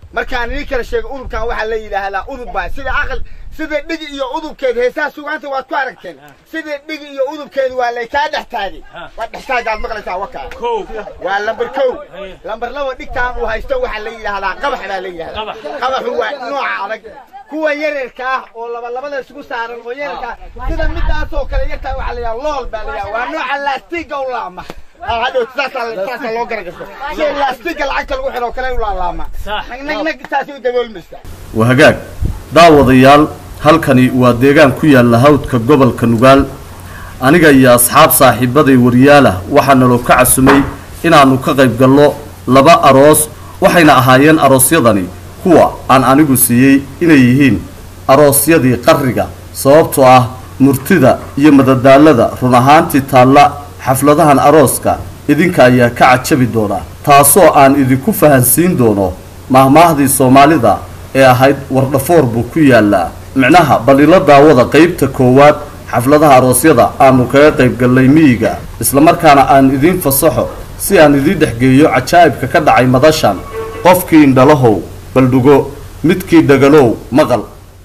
markaan idin kala sheego udubkan waxaa la yidhaahdaa udub baa sida aqal sida dhigi iyo udubkeed heesaha sugaanta waad ku aragteen sida dhigi iyo udubkeed waa laykaa dhex taagay waa dhex taagaad maqlaysaa wakaa waa lambar kow lambar laba dhigtaan uu haysto waxaa la yidhaahdaa qabax baa la yidhahdaa qabaxu waa nooca adag kuwa yararka ah oo laba labada isugu saaran oo yararka ah sida midaasoo kale yartaa waxaa la yidhaha lool baa la yidhaha waa nooca laastiga u laama hadhow saasaa loo garagasho si laastiga lacagta lagu xidho kale u laalaama nag nag saasay u daboolmaysaa waa hagaag daawadayaal halkani waa deegaan ku yaalla hawdka gobolka nugaal aniga iyo asxaab saaxiibaday waryaalah waxaa naloo ka casumay inaannu ka qayb gallo laba aroos waxayna ahaayeen aroosyadani kuwa aan anigu siiyey inay yihiin aroosyadii qarriga sababtoo ah murtida iyo madadaalada run ahaantii taalla xafladahan arooska idinka ayaa ka cajabi doona taasoo aan idinku fahansiin doono mahmaahdii soomaalida ee ahayd wardhafoor buu ku yaallaa micnaha balila daawada qaybta koowaad xafladaha aroosyada aanu kaga qayb gallay miyiga islamarkaana aan idiin fasaxo si aan idiin dhexgeeyo cajaa'ibka ka dhacay madashan qofkii indhalahow baldhugo midkii dhagalow maqal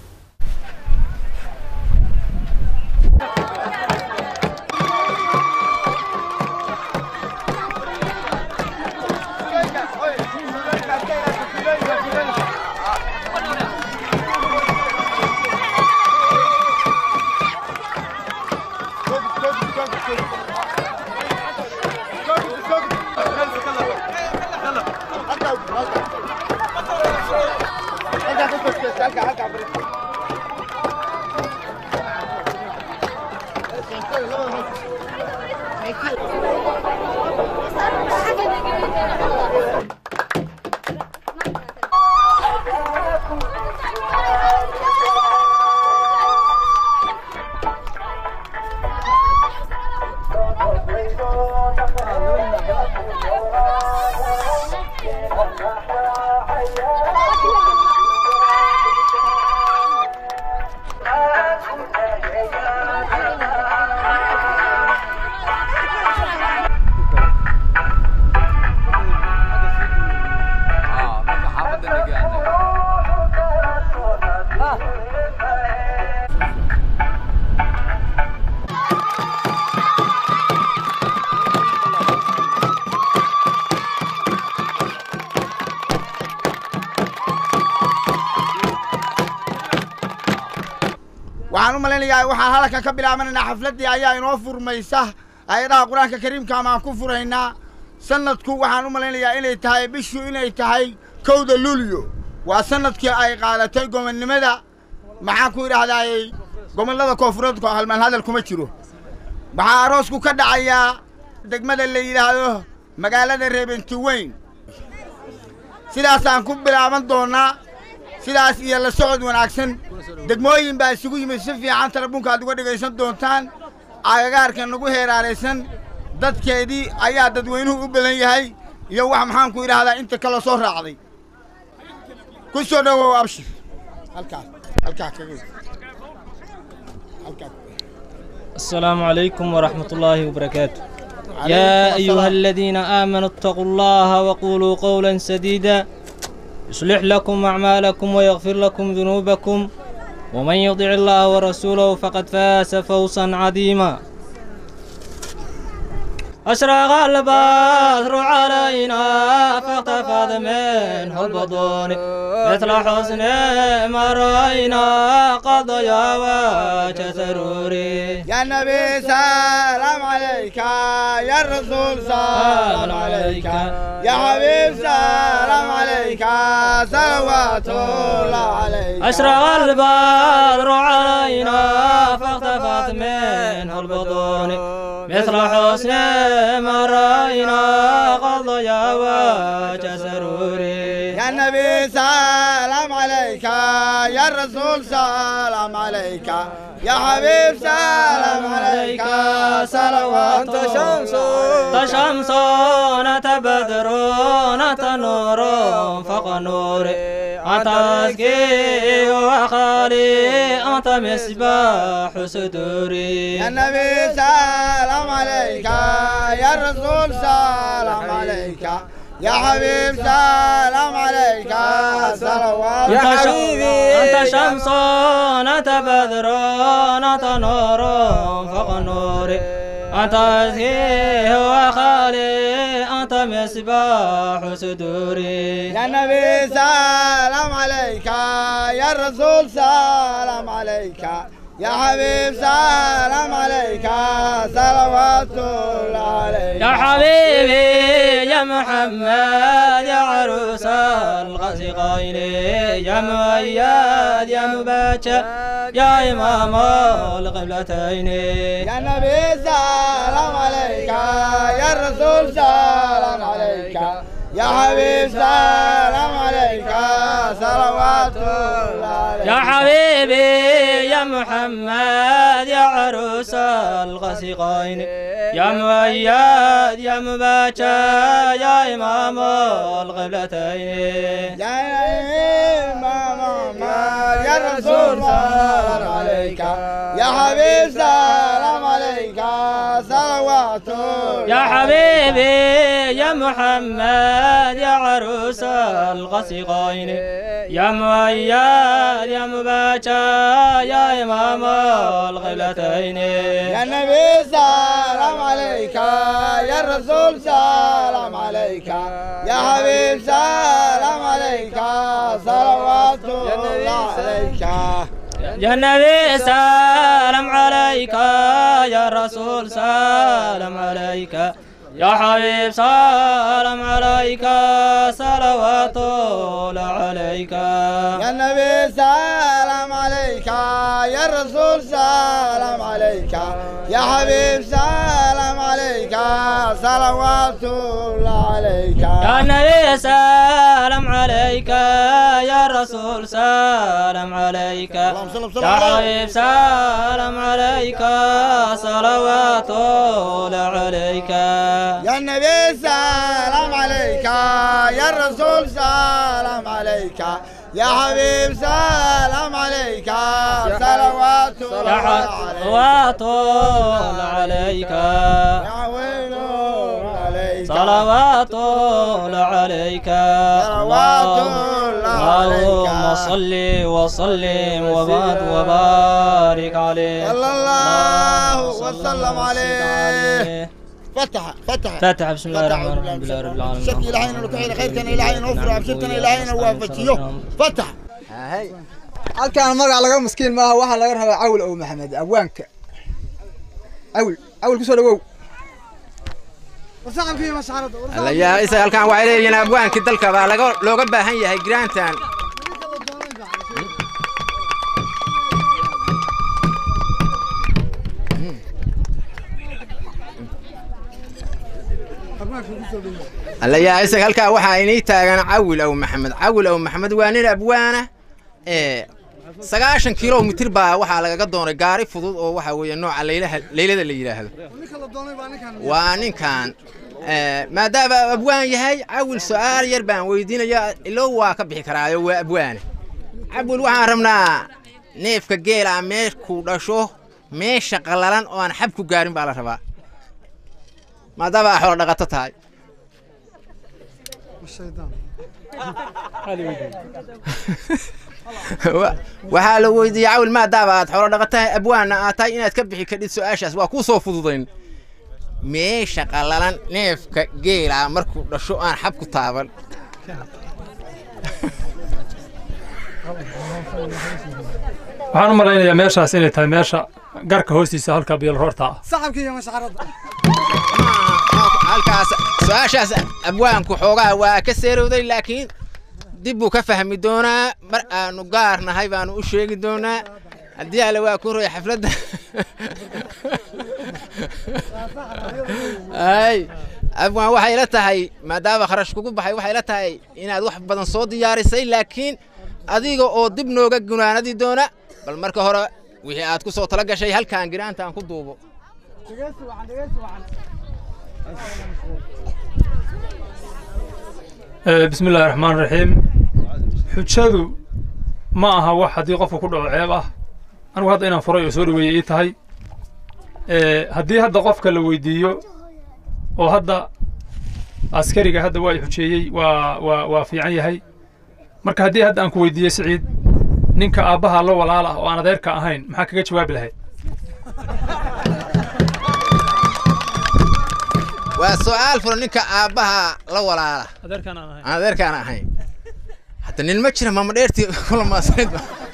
waxaan u malaynayaa waxaan halkan ka bilaabanaynaa xafladdii ayaa inoo furmaysa aayadaha qur-aanka kariimka amaan ku furaynaa sanadku waxaan u malaynayaa inay tahay bishu inay tahay kowda luulyo waa sanadkii ay qaadatay gobonnimada maxaan ku idhaahdaayey gobollada koonfureed halmaan hadal kuma jiro waxaa aroosku ka dhacayaa degmada la yidhaahdo magaalada reebenti weyn sidaasaan ku bilaaban doonnaa sidaas iyo la socod wanaagsan degmooyin baa isugu yimid si fiican talebuunka aad uga dhegaysan doontaan agagaarka nagu heeraaraysan dadkeedii ayaa dadweynuhu u badan yahay iyo wax maxaanku idhaahdaa inta kala soo raacday ku soo dhowow abshir halkaas halkaa kaga halkaa السلام عليكم ورحمة الله وبركاته يا أيها الذين آمنوا اتقوا الله وقولوا قولا سديدا يصلح لكم أعمالكم ويغفر لكم ذنوبكم ومن يطع الله ورسوله فقد فاز فوزا عظيما أشرق البدر علينا فاختفض منه البطون مثل حسن ما رأينا قد يا وجه سروري يا نبي سلام عليك يا رسول سلام عليك يا حبيب سلام عليك صلوات الله عليك أشرق البدر علينا فاختفت منه البطون مثل حسن ما رأينا قد يا وجه سروري يا نبي سلام عليك يا رسول سلام عليك يا حبيب سلام عليك صلوات شمس تشمسون تبدرون تنور فوق نور أنت أزكي وخالي أنت مصباح صدوري يا نبي سلام عليك يا رسول سلام عليك يا حبيب سلام عليك أنت, ش... أنت شمس أنت بدر أنت نور فوق النور أنت أزكيه وخالي أنت مصباح صدوري يا نبي سلام عليك يا رسول سلام عليك يا حبيب سلام عليك صلوات الله عليك يا حبيبي يا محمد يا عروس الغسقين يا مؤيد يا مباشر يا إمام القبلتين يا نبي سلام عليك يا رسول سلام عليك يا حبيب سلام عليك صلوات الله عليك يا حبيبي يا محمد يا عروس الغسقين يا مؤيد يا مباشر يا إمام القبلتين يا إمام يا رسول سلام عليك يا حبيب سلام عليك صلوات يا حبيبي يا محمد يا عروس الغسقين يا مؤيد يا مباشر يا إمام القبلتين يا نبي سلام عليك يا رسول سلام عليك يا حبيب سلام عليك صلوات الله عليك يا نبي سلام عليك يا رسول سلام عليك يا حبيب سلام عليك صلوات الله عليك يا نبي سلام عليك يا رسول سلام عليك يا حبيب سلام عليك صلوات الله عليك يا نبي سلام عليك يا رسول سلام عليك يا حبيب سلام عليك صلوات الله عليك يا النبي سلام عليك يا الرسول سلام عليك يا حبيب سلام عليك صلوات يا الله عليك صلوات الله عليك يا ويل عليك صلوات الله عليك صلوات الله عليك. اللهم صل وسلم وبارك وبارك عليه صلى الله صلى وسلم الله عليه فتح فتح فاتحة بسم الله فتح الرحمن الرحيم الحمد لله رب العالمين شك إلهينا وكحيل خيركنا إلهينا وفر عبشتنا إلهينا وافجيه فتح halkaan magac laga maskiin maaha waxaa laga rabaa cawl ow maxamed abwaanka cawl cawl kusoo dhawow allayaa isa halkaan waxay leeyihiin abwaankii dalka baa laga looga baahan yahay giraantan allayaa isaga halkaa waxaa inii taagan cawil ow maxamed cawil ow maxamed waa nin abwaana ee sagaashan kilomitir baa waxaa lagaga doonay gaari fudud oo waxa weeye nooca laylaha laylada la yidhaahdo waa ninkan eh, maadaama abwaan yahay cawil su-aal yar baan weydiinaya ilow waa ka bixi karaayo waa abwaane cawil waxaan rabnaa neefka geela meeshkuu dhasho meesha qallalan oo aan xab ku gaarin baa la rabaa maadaama aa xoolo dhaqato tahay Wa- waxaa la weydiiyey cawil maadaama aad xoolo dhaqatahay abwaanna aad tahay inaad ka bixi kadhid su-aashaas waa kuu soo fududayn meesha qallalan neefka geela markuu dhasho aan xab ku taaban waxaan u malaynayaa meeshaas inay tahay meesha garka hoostiisa halka bielroorta ah saxabka iyo mashcarada halkaas su-aashaas abwaanku xoogaa waa ka seerowday laakiin dib buu ka fahmi doonaa mar aanu gaar nahay baanu u sheegi doonaa haddii alle waa ku roy xafladda ay abwaan waxay la tahay maadaama kharash kugu baxay waxay la tahay inaad wax badan soo diyaarisay laakiin adiga oo dib nooga gunaanadi doona bal marka hore wixii aad ku soo tala gashay halkaan giraanta aan ku duubo Eh, bismi illaahi raxmaan raxiim xujadu ma aha wax haddii qofku ku dhaco ceeb ah anigu hadda inaan furay oo soo dhaweeyey ii tahay Eh, haddii hadda qofka la weydiiyo oo hadda askariga hadda waa i xujeeyey waa waa waa fiican yahay marka haddii hadda aan ku weydiiyey siciid ninka aabbaha la walaal ah oo aan adeerka ahayn maxaa kaga jawaabi lahayd waa su'aal furan ninka aabbaha la walaala adeerkaan aan ahayn aan adeerkaan ahayn hadda nin ma jira maama dheertii kula maasayd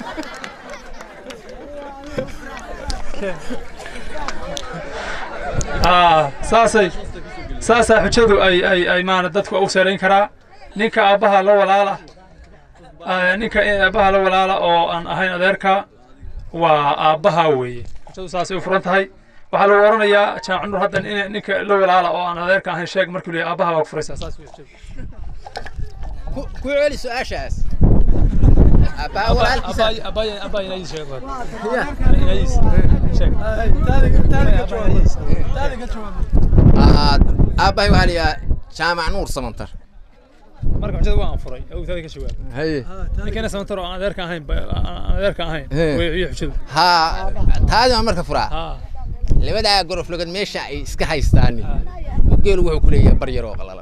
aa saasay saasaa xujadu ay ay ay maana dadku u sarayn karaa ninka aabbaha la walaala ah, ninka aabbaha la walaala oo aan ahayn adeerka waa aabbaha weeye xujadu saasay u furan tahay waxaa lagu oranayaa jamac nur haddan in ninka la walaala oo aan adeerka ahayn sheeg markuu leeyahay aabbaha waa ku furaysaa saas wey xujadu ku ku celi su'aashaas aabbaha walaalkiisa Aa, aabbahay waxaa la yidhaha jaamac nuur samantar marka xujada waa aan furay awtaada ka jawaab haye ninkana samantar oo aan adeerka ahayn ba- aan adeerka ahayn He. way iyo xujadu haa taadi baan marka furaa haa labadaa goroflogad meesha ay iska haystaan geelu wuxuu ku leeyahay bar yar oo qalalan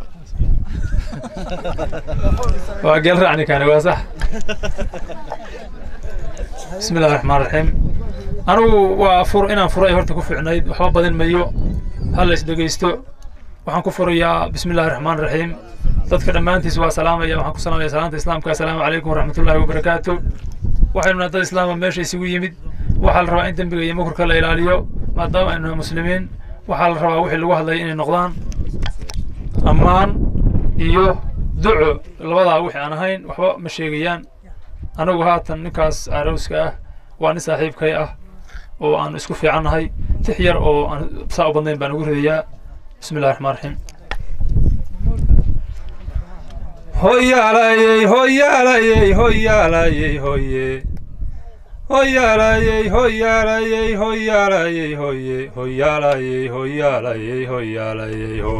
waa geel raacni kaani waa sax bismi illahi raxmaan raxiim anigu waa fur inaan furay horta ku fiicnayd waxba badin mayo hal is dhegeysto waxaan ku furayaa bismi illahi raxmaan raxiim dadka dhammaantiis waa salaamaya waxaan ku salaamaya salaanta islaamka assalaamu calaykum waraxmatullaahi wabarakaatu waxaynu nahay dad islaama meesha isugu yimid waxaa la rabaa in dembiga iyo mukurka la ilaaliyo maadaama aynu nahay muslimiin waxaa la rabaa wixii lagu hadlaya inay noqdaan ammaan iyo duco labadaa wixii aan ahayn waxba ma sheegayaan anagu haatan ninkaas arowska ah waa nin saaxiibkay ah oo aan isku fiicannahay tix yar oo aan saa u badnayn baan ugu ridayaa bismi illahi raxmaan raxiim hoyaalayey hoyaalayey hoyaalayey hoye hoyaalayey hoyaalayey hoyaalayey hoye hoyaalayey hoyaalayey hoyaalayey ho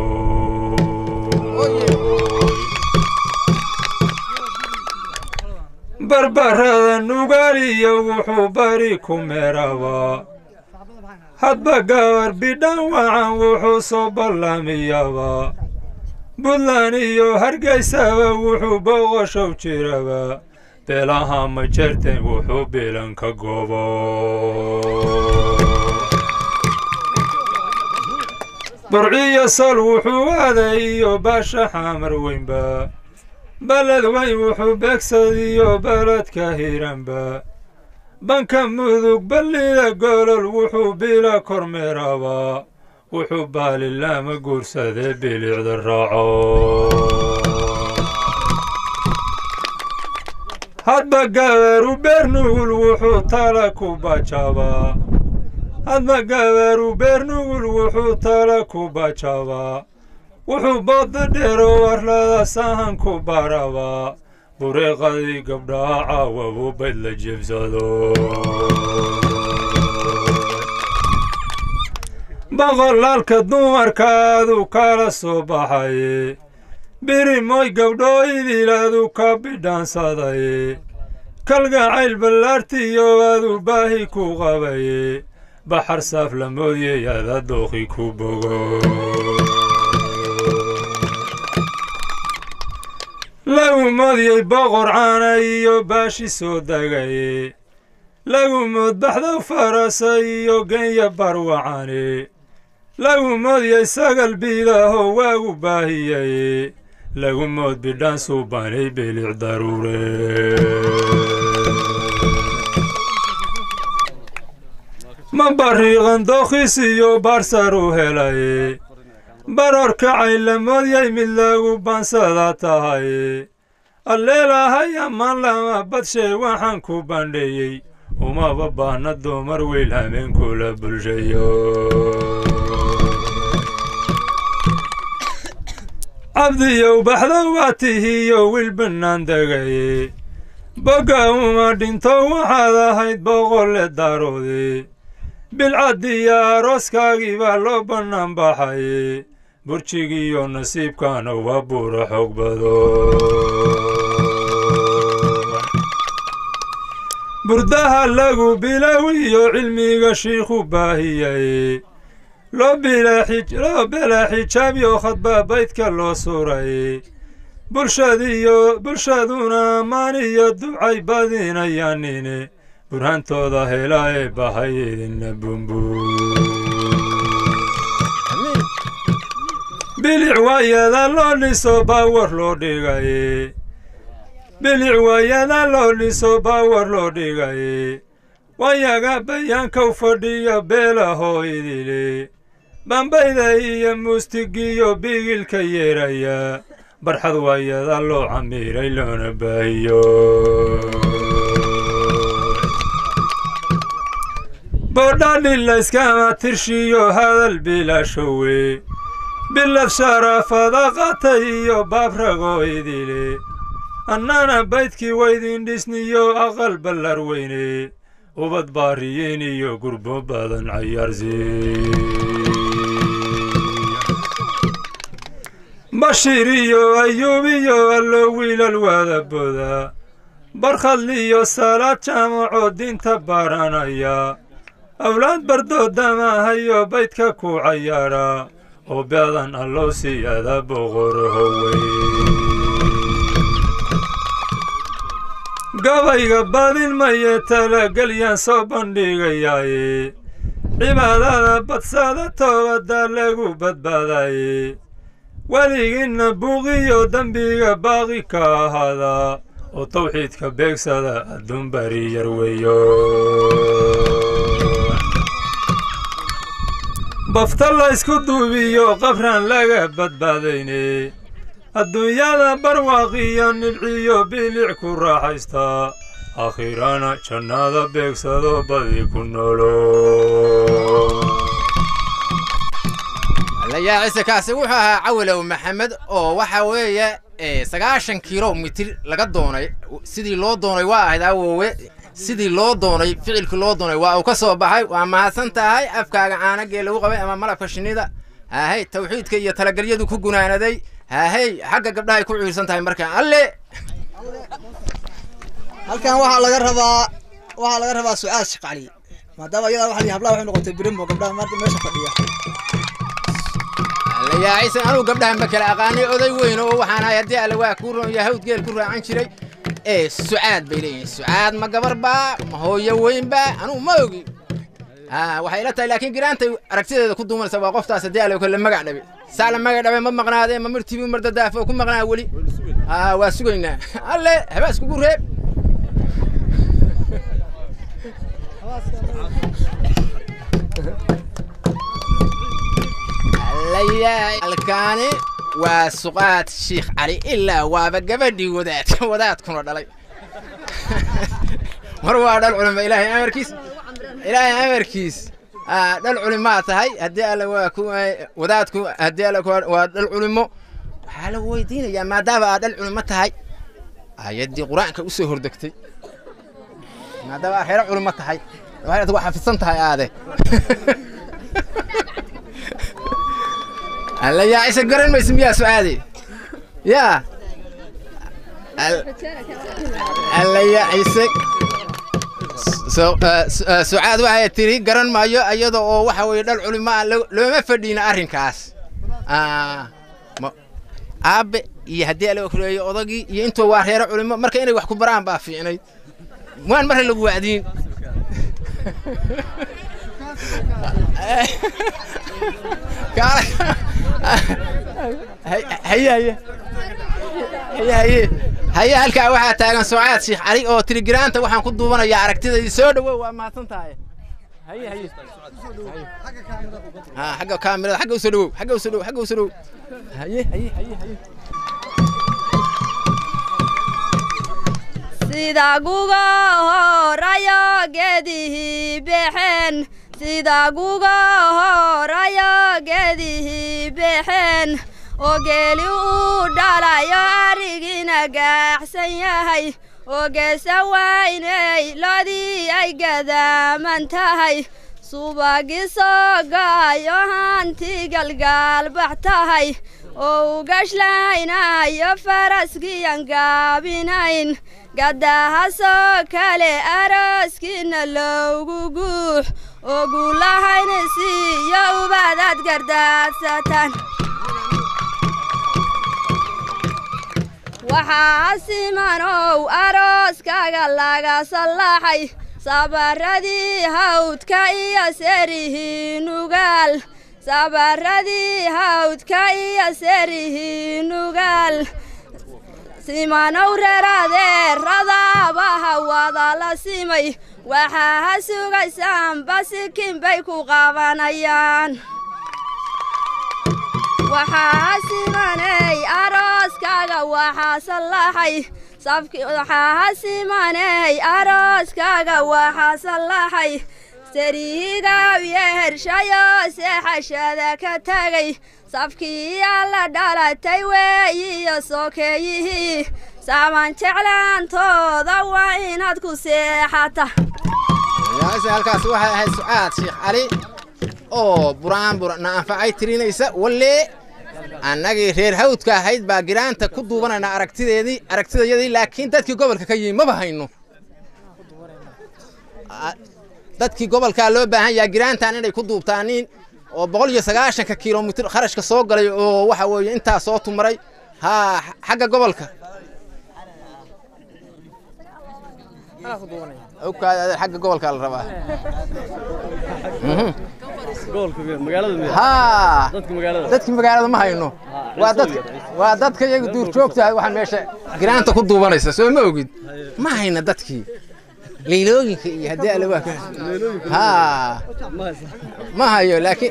barbarada nugaaliyo wuxuu bari ku meerabaa hadba gabar bidhan wacan wuxuu soo ballamiyaba buntland iyo hargeysaba wuxuu boqoshow jiraba beelaha ma jerten wuxuu bilan ka gobo burciyo sol wuxuu aaday iyo baasha xamar weynba baled weyn wuxuu beegsadiyo beledka hiranba banka mudug ballida golol wuxuu bila kormeeraba wuxuu baalilaama guursadee bilicda raaco hadba gabaru beernugul wuxuu tala ku bajabaa hadba gabaru beernugul wuxuu tala ku bajabaa wuxuu booda dheero warlada sahan ku barabaa bureeqadii gabdhaha caawabu bayd la jebsado boqolaalka dumarkaadu kala soo baxaye birimoy gabdhooydiilaadu ka bidhaansaday kalgacayl ballaartiyo adu baahi ku qabaye baxar saaf la moodyey ada dooqi ku bogo lagu moodiyey boqor caana iyo baashi soo dagaye lagu mood baxdow farasa iyo genya barwacane lagu moodiyey sagal biidaho waagu baahiyay lagu mood bidhaan suubanay bilic daruure ma bariiqan dookhiis iyo baarsar u helay baror kacay la moodyay mid lagu baansada tahay alleelahay ammaan lama badshay waxaan ku bandheeyey umaba baahna dumar weyl hameenkula bulshayo cabdiyow baxda waa tihiyo wiil bannaan degaye bogga uma dhinto waxaad ahayd boqolle daaroode bilcaddiyo arooskaagii baa loo bannaan baxaye burjigiiyo nasiibkaana waa buura xoog bado burdaha lagu bilowiyo cilmiga shiikhu baahiyay loo bela xijaabyo khadba baydka loo suray bulshadiyo bulshaduna maaniyo ducay badinayaanine burhantooda hela ee bahay idinna bumbuu bilic waayada loo dhiso baawar loo dhigaye bilic waayada loo dhiso baawar loo dhigaye wayaga bayaankow fadhiya beelahoo idile bambayda iyo muustigiyo bigilka yeeraya barxad waayada loo camiiray loona baahiyo boodhadhi layskama tirshiyo hadal bilaashowe bilad sharaafada qatay iyo baabragoo idile annana baydkii waydin dhisniyo aqal ballar weyne ubad baariyiin iyo gurbo badan cayaarsi bashiir iyo ayuub iyo allo wiilal waadaboda barkhadliyo salaad jaamaco diinta baranaya awlaad bardoodamahayo baydka ku cayaara oo beedan allow siyaada boqorhowey gabayga badin maye talagalyaan soo bandhigayaaye cibaadada badsada toobadda lagu badbaadaye weligiinna buuqiyo dembiga baaqi ka ahaada oo tawxiidka beegsada adduun bari yar weeyo bafta laysku duubiyo qabraan laga badbaadayne adduunyada barwaaqiyo nibciyo bilic ku raaxaysta akhirana jannada beegsado badi ku noolo allayaa ciise kaasi wuxuu ahaa cawilow maxamed oo waxa weeye sagaashan kilomitir laga doonay sidii loo doonay waa ahayd awowe sidii loo doonay ficilkii loo doonay waa uu ka soo baxay waa mahadsan tahay afkaaga caanagee lagu qabay ama malabka shinnida haahey tawxiidka iyo talagalyadu ku gunaanaday haahey xagga gabdhahay ku ciirsan tahay markaa alle halkan waxaa laga rabaa waxaa laga rabaa su-aal shaqali maadaama iyada waxa la hablaha waxay noqotay birimo gabdhaha maanta meesha fadhiya allayaa ciise anugu gabdhahan ba kala aqaanay oday weyn oo waxaan ahay haddii alle waa kuu ron yahay hawd geel ku raacan jiray ee sucaad bay leeyihin sucaad ma gabar baa ma hooyo weyn baa anugu ma ogi ha waxay ila tahay laakiin giraantay aragtideeda ku duumanaysa waa qoftaas haddii alle kale magac dhabe saa la magac dhabe ma maqnaadee ma mirtibi mar dadaafo ku maqnaa weli ha waa sugaynaa alle habaa iskugu reeb allayaa halkaani waa suqaad shiikh cali ilaa waaba gabadhii wadaad wadaadkuna dhalay mar waa dhal culimo ilaahay amarkiis ilaahay amarkiis dhal culimaa tahay haddii alle waa ku wadaadku haddii alle waa dhal culimo waxaa la weydiinayaa maadaama aad dhal culimo tahay ayaddii qur-aanka u soo hordegtay maadaama aad reero culimo tahay waxay waa xafidsan tahay aade alla yaa isa garan maysa miyaa su'aade yaa alla yaa ise sucaad waxay tiri garan maayo iyada oo waxa weeye dhal culimo ah looma fadhiina arrinkaas aabe iyo haddii ala koreeyo odagii iyo intuu waa reero culimo marka inay wax ku baraan baa fiicnayd waan marre lagu wacdiin haye haye haye haye haye halkaa waxaa taagan sucaad sheekh cali oo tirigiraanta waxaan ku duubanayaa aragtidaydii soo dhawow waa mahadsan tahay haye haye ha xagga kaamirada xagga usoo dhawow xagga usoo dhawow xagga usoo dhawow haye haye haye haye sida guga horayo geedihii bexeen sida guga horayo geedihii bexeen oo geeli uu dhalayo arigina gaaxsan yahay oo geesa waynay loodii ay gadaaman tahay subagi soo gaayo hanti galgaalbax tahay oo u gashlaynayo faraskiyan gaabinayn gadahaasoo kale arooskiina loogu guux oo guulahayna siiyo ubadaad gardaadsataan waxaa simanow arooskaga laga sallaxay sabaradii hawdka iyo serihii nugaal sabaradii hawdka iyo serihii nugaal simanow reeradeeradaaba hawada la simay waxaa ha sugaysaanba sikin bay ku qabanayaan waxaa simaney arooskaga waxaa sallaxay waxaa ha simaney arooskaga waxaa sallaxay sariigaawiye hershayo seexashada ka tegay safkii alla dhalatay weeyiyo sokeeyihii saaman jeclaantooda waa inaad ku seexata yaase halkaas waxay ahayd sucaad sheekh cali oo buraanbur na anfacay tirinaysa walle annagii reer hawdka ahayd baa giraanta ku duubanayna aragtideedii aragtidayadii laakiin dadkii gobolka ka yimi maba hayno dadkii gobolkaa loo baahan yaha giraantan inay ku duubtaaniin oo boqol iyo sagaashanka kilomitir kharashka soo galay oo waxa weeye intaa soo tumaray haa xagga gobolka ogkaada xagga gobolka la rabaa haa dadki magaalada ma hayno waa dadka waa dadka iyaga duurjoogta waxaan meesha giraanta ku duubanaysa soo ma ogid ma hayna dadkii leylooyinka iyo haddii alle waa haa ma hayo laakiin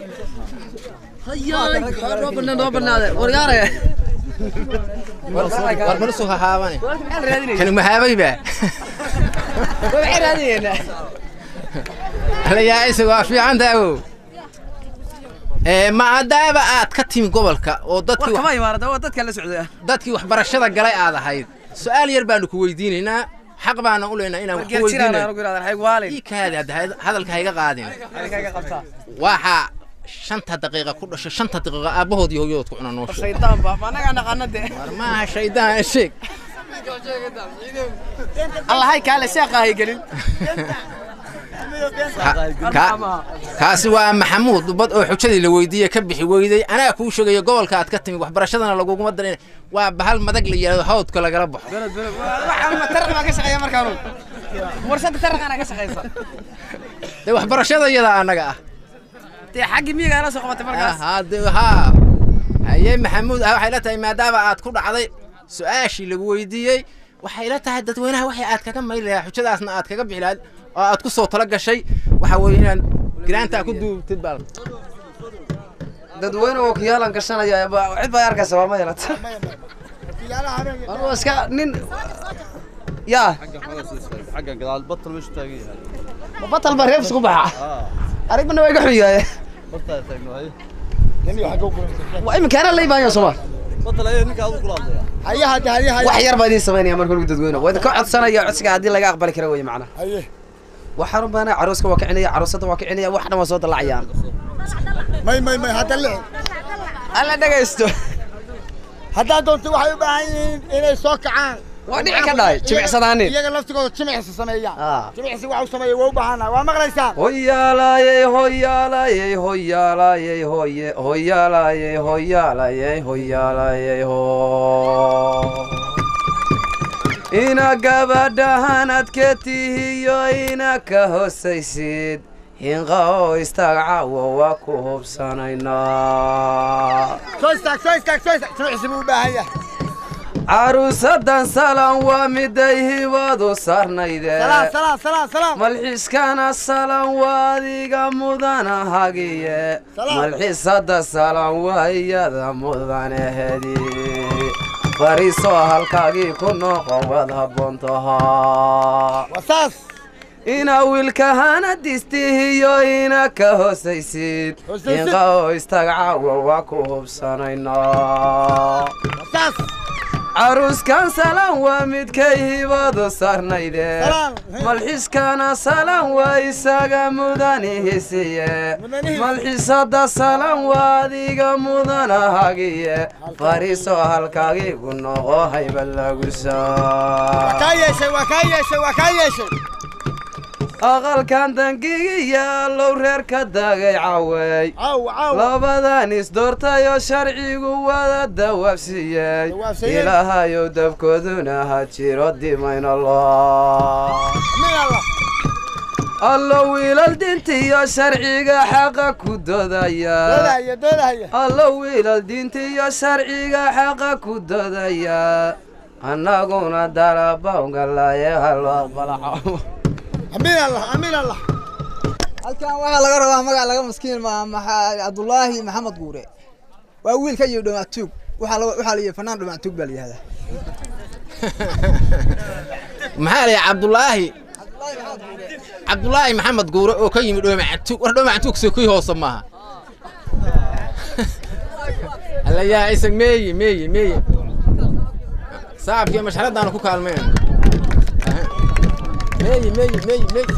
war bal soo hahaabane kani mahaabayba alayaacisa waa fiican daawo maadaaba aad ka timi gobolka oo dadkii waxbarashada galay aad ahayd su-aal yar baanu ku weydiinaynaa xaq baana u leynaa inaan wax ku weydiinaykaadi hadalka hayga qaadin waxaa shanta daqiiqa ku dhasho shanta daqiiqa aabbahood iyo hooyadood ku cuna noo sheeg war maaha shaydaan sheeg allahay kaale sheeqahay gelin kaasi waa maxamuud bad oo xujadii la weydiiyey ka bixi weyday anaa kuu sheegaya gobolka aad ka timi waxbarashadana laguguma darin waa bahal madag la yidhahdo hawdka lagala baxo taraq baa ka shaqeeya markaanu warsada taraqana ka shaqeysa dee waxbarashada iyada annaga ah dee xaggii miyiga ala soo qabatay markaas haa haye maxamuud ah waxay la tahay maadaama aad ku dhacday su-aashii lagu weydiiyey waxay la tahay dadweynaha waxay aad kaga mayli lahaa xujadaasna aad kaga bixi lahayd oo aad ku soo tala gashay waxa weeye inaad giraantaa ku duubtid baa dadweyne oo kiyaalan gashanaya cid baa arkaysa waa ma yeelata anuu iska nin yaa batal baa reebs ku baxa arigmana waa iga xun yahay waa iminkaana laybaanya sooma wax yar baa idiin samaynaya marka lagu dadweyne waa idinka codsanaya codsiga haddii laga aqbali kara weye macnaha waxaan u baahnaa carooska waa kicinaya caroosadda waa kicinaya wax dhan waa soo dallacayaan may may may hadda lici alla dhegaysto haddaad doonto waxay u baahan yihiin inay soo kacaan waa dhici ka dhahay jimicsadaanin iyaga laftigooda jimicsi sameeyaan jimicsi waxa u sameeya waa u baahannahay waa maqlaysaan hoyaalayey hoyaalayey hoyaalayey hoye hoyaalayey hoyaalayey hoyaalayey ho ina gabadhahan adka tihiyo ina ka hosaysid hinqa oo istaag caawo waa ku hubsanaynaa soo istaag soo istaag soo istaag jimicsi buu u baahan yahay caruusadan salan waa miday hibadu sarnayde salaam salaam salaam salaam malxiiskana salan waa adiga mudana hagiye malxiisada salan waa iyada mudanahedi fariisoo halkaagii ku noqon waad habboon tahaa wasaas ina wiilkahana distihiyo ina ka hosaysid inqa oo istaag caawo waa ku hubsanaynaa wasaas caruuskan salan waa midkay hibadu sarnayde malxiiskana salan waa isaga mudanihisiye malxiisada salan waa adiga mudana hagiye fariisoo halkaagiigu noqo hayba lagu waa kaa yeeshay waa kaa yeeshay waa kaa yeeshay aqalkan dangigiyaalow reer ka dagay cawey labadan isdoortayoo sharcigu wada dawaabsiiyey ilaahayow dabkooduna ha jiro dimaynalo allo wiilal dintiyo sharciga xaqa ku dodaya allo wiilal dintiyo sharciga xaqa ku dodaya annaguna dalabawngalaaye halo aqbalaco halkan waxaa laga rabaa magac laga maskiin maaha maxa- cabdulaahi maxamed guure waa wiilka iyo dhamaatuug waxaa la- waxaa la yihi fanaan dhamaatuug baa la yihahdaa maxaa la yidhi cabdulaahi cabdulaahi maxamed guure oo ka yimid dhoomacantug war dhoomacantug soo kii hoose maaha alla yaa isag meeye meeye meeye saabkii mashxaradaanu ku kaalmeen meeye meeye meeye meeye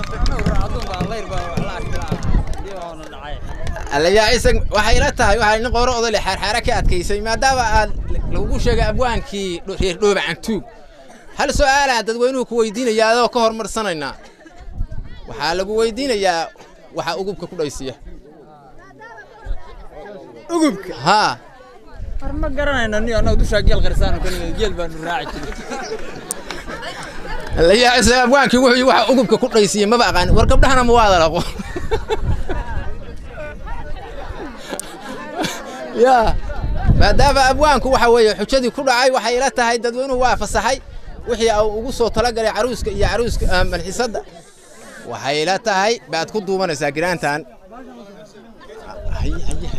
alla yaa isag waxay ila tahay waxaa nin qooro odole xaarxaara ka adkaysay maadaama aad lagugu sheegay abwaankii dho- reer dhoobacantuug hal su'aalaan dadweynuhu ku weydiinaya adoo ka hormarsanaynaa waxaa lagu weydiinayaa waxaa ugubka ku dhaysiya ugubka haa war ma garanayno ni annaga dushaa geel qarsaano ka nimid geel baanu raaci jiray la yaacisa abwaankii wuxuu yidhi waxa ugubka ku dhaysiya maba aqaan war gabdhahana ma waada laqo ya maadaama abwaanku waxa weeye xujadii ku dhacay waxay ila tahay dadweynuhu waa fasaxay wixii uu ugu soo talagalay caruuska iyo caruuska ah, malxisadda waxay ila tahay baad ku duubanaysaa giraantan Hay, hay, hay.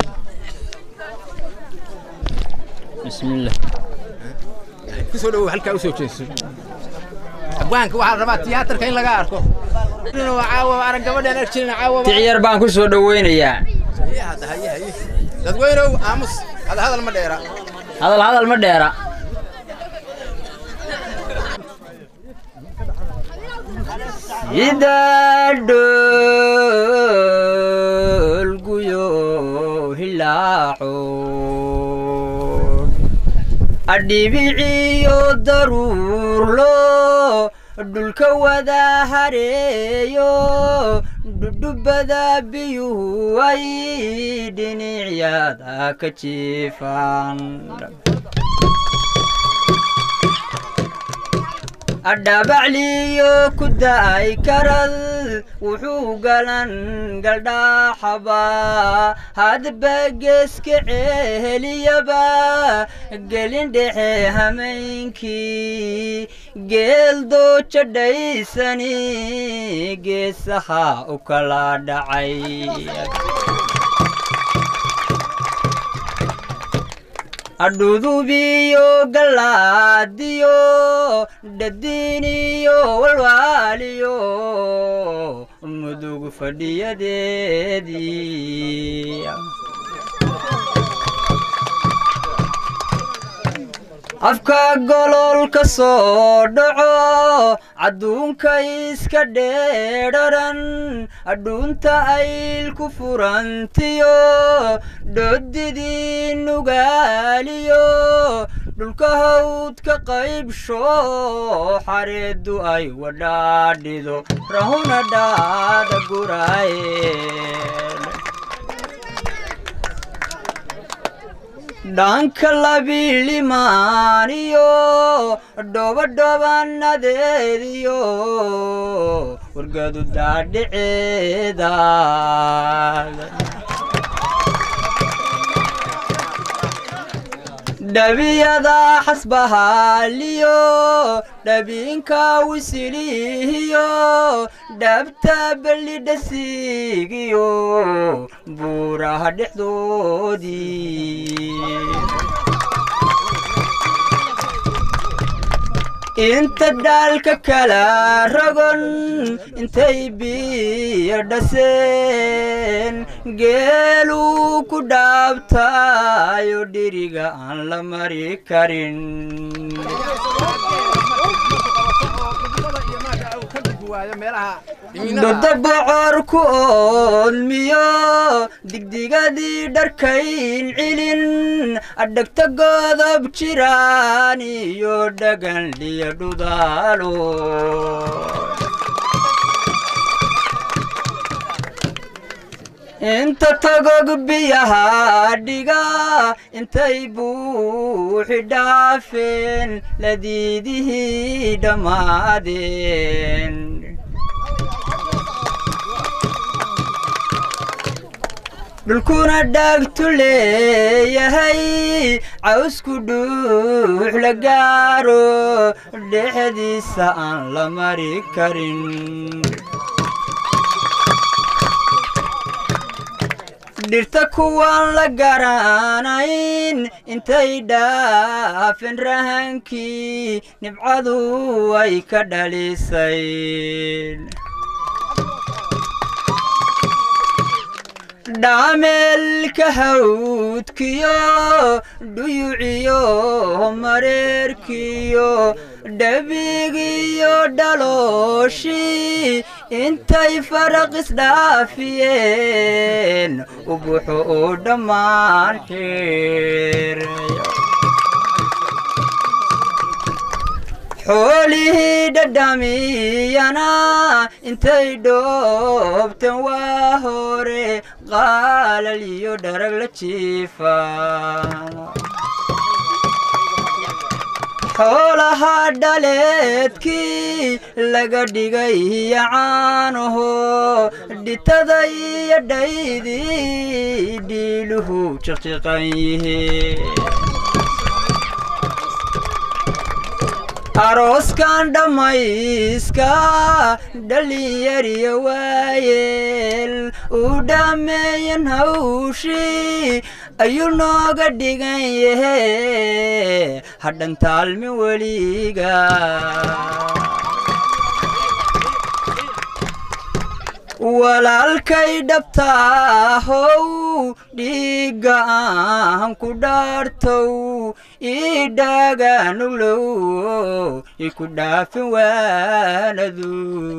bismillah kusoo dhawow halkaa usoo jeeso abwaanka waxaa la rabaa tiyaatarka in laga arko Inuu caawa arag gabadhaan ark jirin caawa ticiyar baan ku soo dhoweynayaa Hadda, haye, haye. dadweynow aamus hada hadal ma dheera hadal hadal ma dheera sida dhoolguyo hilaaco adhibiciyo daruurlo dhulka wada hareeyo dhudhubada biyuhu ay dhinicyada ka jiifaan adhabacliyo ku da'ay karad wuxuu galan galdhaaxaba hadba geeska ceeliyaba gelin dhexe hameenkii geel dooja dhaysani geesaha u kala dhacay adhudubiyo galaadiyo dhadiiniyo walwaaliyo mudug fadhiyadeedii afka gololka soo dhaco cadduunka iska dheedharan adhuunta ayl ku furantiyo dhodidii nugaaliyo dhulka hawdka qaybsho xareeddu ay wadhaadhido rahuna dhaada guraaye dhanka labilimaaniyo dhobadhobanadeediyo wargadu daadhiceeda dhabiyada xasbahaaliyo dhabiinka wisilihiyo dhabta bellidhasiigiyo buuraha dhexdoodii inta dhaalka kala rogon intay biyo dhaseen geeluu ku dhaabtayo dhiriga aan la mari karin dhoda bocor ku oodmiyo digdigadii dharkayn cilin adhagta godob jiraan iyo dhagan liyo dhudaalo inta tagog biyaha dhiga intay buuxi dhaafeen ladiidihii dhammaadeen dhulkuna dhaagtu leeyahay cawsku dhuux la gaaro dhexdiisa aan la mari karin dhirta kuwaan la garanayn intay dhaafeen rahankii nibcadu ay ka dhalisay dhaameelka hawdkiyo dhuyuciyo mareerkiyo dhabigiyo dhalooshii intay faraq isdhaafiyeen ubuxo oo dhammaan xeerayo xoolihii dhadhamiyana intay dhoobteen waa hore qaalal iyo dharag la jiifa xoolaha dhaleedkii laga dhigay yacaanaho dhitada iyo dhaydii dhiiluhu jiqjiqan yihiin arooskan dhammayska dhalinyariyo waayeel uu dhammeeyan hawshii ayuu nooga dhigan yahe hadhan taalmi weliga walaalkay dhabtaahow dhiigga aan ku dhaartow ii dhaaganuglow iku dhaafin waanadu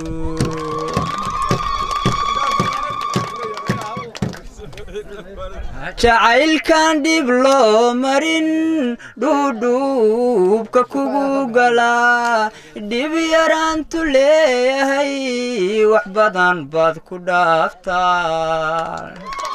jacaylkan dhib loo marin dhuudhuubka kugu galaa dhib yaraantu leeyahay wax badan baad ku dhaaftaa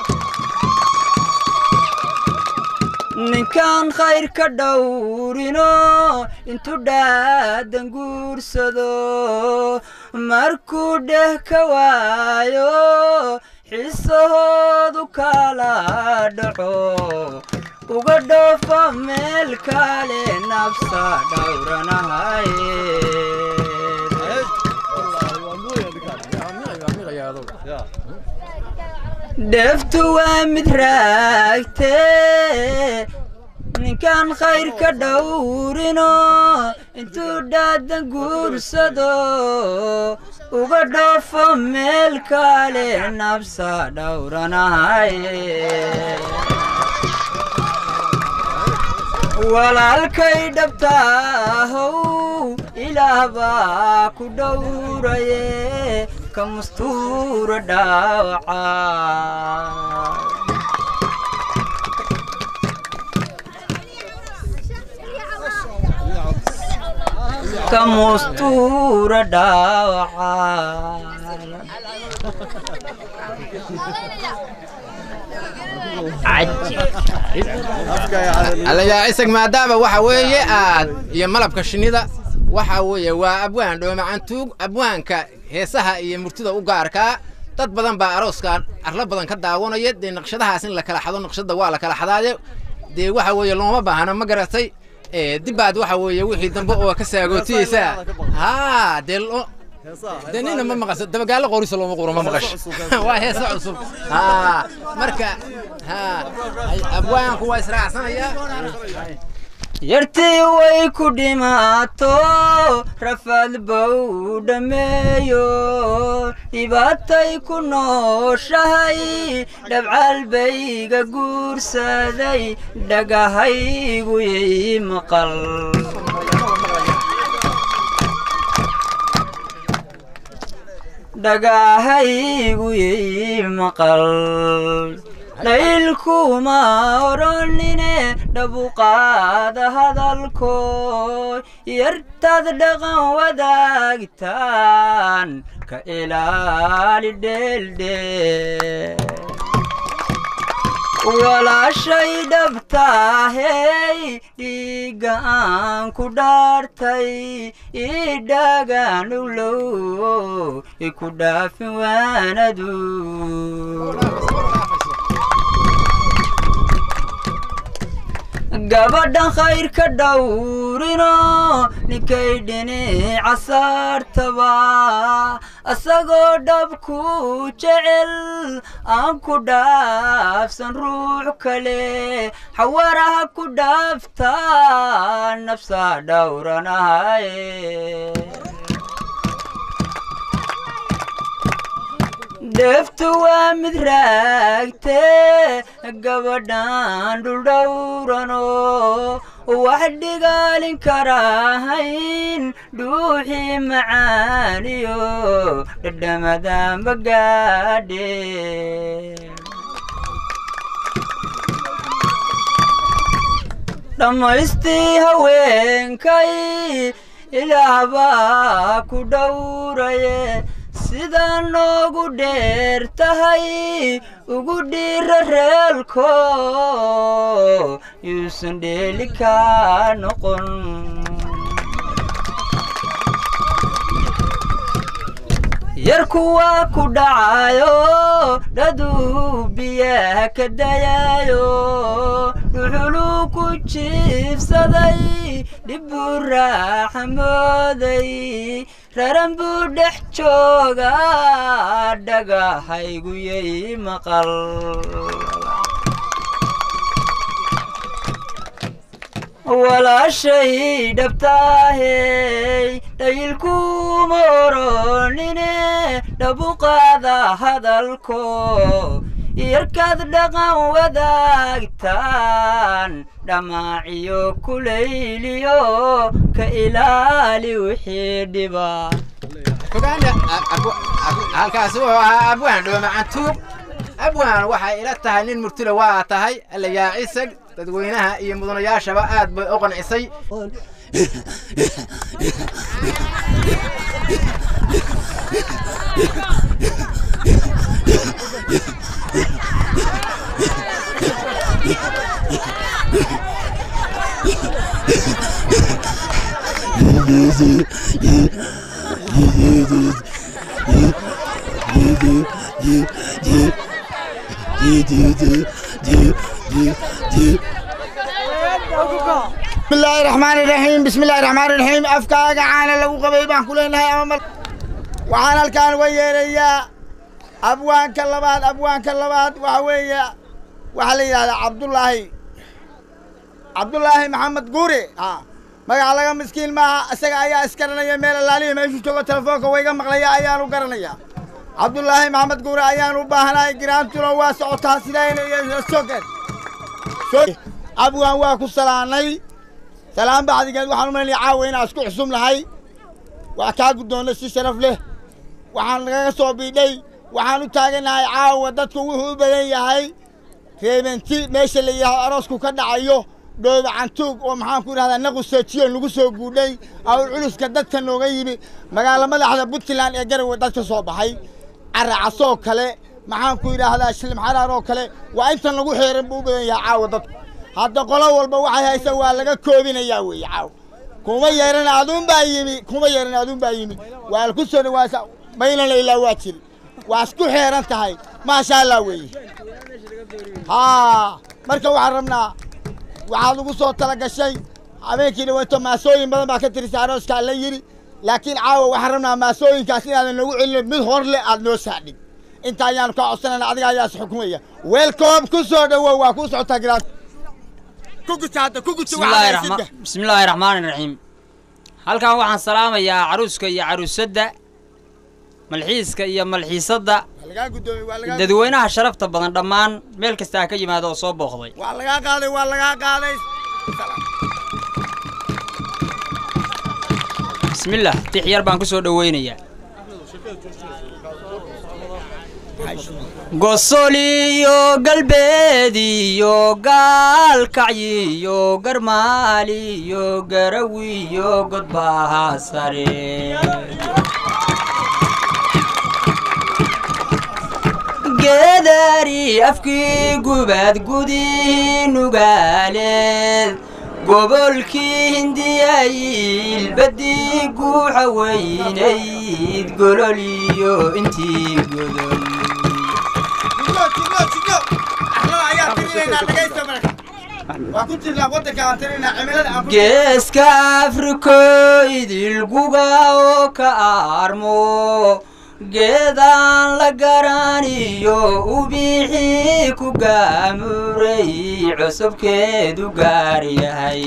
ninkaan khayr ka dhowrino intuu dhaadan guursado markuu dheh ka waayo xisahoodu kala dhaco uga dhoofa meel kale nabsa dhowranahaye dheeftu waa mid raagtee ninkaan khayr ka dhowrino intuu dhaadan guursado uga dhoofo meel kale nabsa dhowranahaye walaalkay dhabtaahow ilaah baa ku dhowraye ka mustuura dhaawaca kamustura dhaawaca allayaa isag maadaama waxa weeye aad iyo malabka shinnida waxa weeye waa abwaan dhoomacantuug abwaanka heesaha iyo murtida u gaarkaa dad badan baa arooskan arla badan ka daawanaya dee naqshadahaas in la kala xado naqshada waa la kala xadaaye dee waxa weeye looma baahna ma garatay dibbaad waxa weeye wixii dambe oo ka saagootiyeysaa haa dee dee nina ma maqasho dabagaallo qorisa looma quro ma maqasho waa heesa cusub haa marka haa abwaanku waa israacsanayaa yartii way ku dhimaato rafaad bow dhammeeyo dhibaatay ku nooshahay dhabcaal bayga guursaday dhagahaygu yay maqal dhagahaygu yay maqal dhaylkuma odhanine dhabuqaada hadalkoo yartaad dhaqan wadaagtaan ka ilaali dheeldhee walaashay dhabtaahey dhiigga aan ku dhaartay idhagaan dhowlow iku dhaafin waanadu gabadhan khayr ka dhowrino ninkay dhinaca saartaba asagoo dhabku jecel aan ku dhaafsan ruux kale xawaraha ku dhaafta nafsa dhowranahaye dheeftu waa mid raagtee gabadhan dhuldhowrano wax dhigaalin karahayn dhuuxii macaaniyo dhadhamada magaadhe dhammaystii haweenkay ilaahbaa ku dhowraye sidaa noogu dheer tahay ugu dhiira reelko yuusan dheeli kaa noqon yarku waa ku dhacayo dhaduu biyaha ka dayayo dhuxuluu ku jiibsaday dhibbuu raaxa mooday raran buu dhex jooga dhagahaygu yay maqal walaashay dhabtaahey dhayilkuma oronine dhabuqaada hadalko yarkaad dhaqan wadaagtaan dhamaaciyo kulayliyo ka ilaali wixii dhiba halkaas wuxuu ahaa abwaan dhoomacantuug abwaan waxay ila tahay nin murtila waa tahay allayaa cisag dadweynaha iyo mudanayaashaba aad bay u qancisay بسم الله الرحمن الرحيم بسم الله الرحمن الرحيم أفكاك عانا لو قبيب عن كلنا أمام وعانا الكان ويريا أبوان كلبات أبوان كلبات وحوية وحلي هذا عبد الله عبد الله محمد قوري ها magaca laga miskiin maaha isaga ayaa iskaranaya meel alaaliya meeshuu joogo telefoonka wayga maqlaya ayaanu garanaya cabdulaahi maxamed guure ayaan u baahanahay giraantuna waa socotaa sidaa sogen abwaan waa ku salaanay salaan bacdigeed waxaan u malinaya caawa inaan isku xusum lahay waa kaa guddoonnay si sharaf leh waxaan nagaga soo biidhay waxaan u taaganahay caawa dadku wuxuu u badan yahay reebenti meesha la yidhaaho aroosku ka dhacayo dhooba cantuug oo maxaan ku idhahdaa naquseejiyo lagu soo guudhay awr culuska dadka nooga yimi magaalo madaxda puntland ee garowe dadka soo baxay caracasoo kale maxaan ku idhaahdaa shilim xaraar oo kale waa intan lagu xeeran buu u badan yahay caawa dadku hadda qolo walba waxay haysa waa laga koobinayaa weeye caawa kuma yeeran aduun baa yimi kuma yeeran aduun baa yimi waa ku soo dhawaasa maylana ilaa waa jiri waa isku xeeran tahay maasha allah weeye haa marka waxaan rabnaa waxaad ugu soo tala gashay habeenkii dhaweeto maasooyin badan baa ka tirisa arooskaa la yidhi laakiin caawa waxaan rabnaa maasooyinkaas inaadan noogu celin mid hor le aad noo saadhin inta ayaanu kaa codsanayna adiga ayaas xukumaya welcome ku soo dhowow waa kuu socotaa giraas ku guta hadda ku guta bismillaahi raxmaan bismillaahi raxmaani raxiim halkan waxaan salaamayaa caruuska iyo caruusadda malxiiska iyo malxiisadda lagaa gudoomay waa lagaa dadweynaha sharafta badan dhammaan meel kasta ha ka yimaada oo soo booqday waa lagaa qaaday waa lagaa qaaday bismillaah tix yar baan ku soo dhoweynayaa gosoliyo galbeediyo gaalkacyiyo garmaaliyo garawiyo godbaha sare geed gadaari afkii gubad gudii nugaaleed gobolkii hindiyayil baddii guuxa weynayd golol iyo intii godol geeska afriko idilguga oo ka aarmo geedaan la garaniyo ubixii ku gaamuray cusubkeedu gaar yahay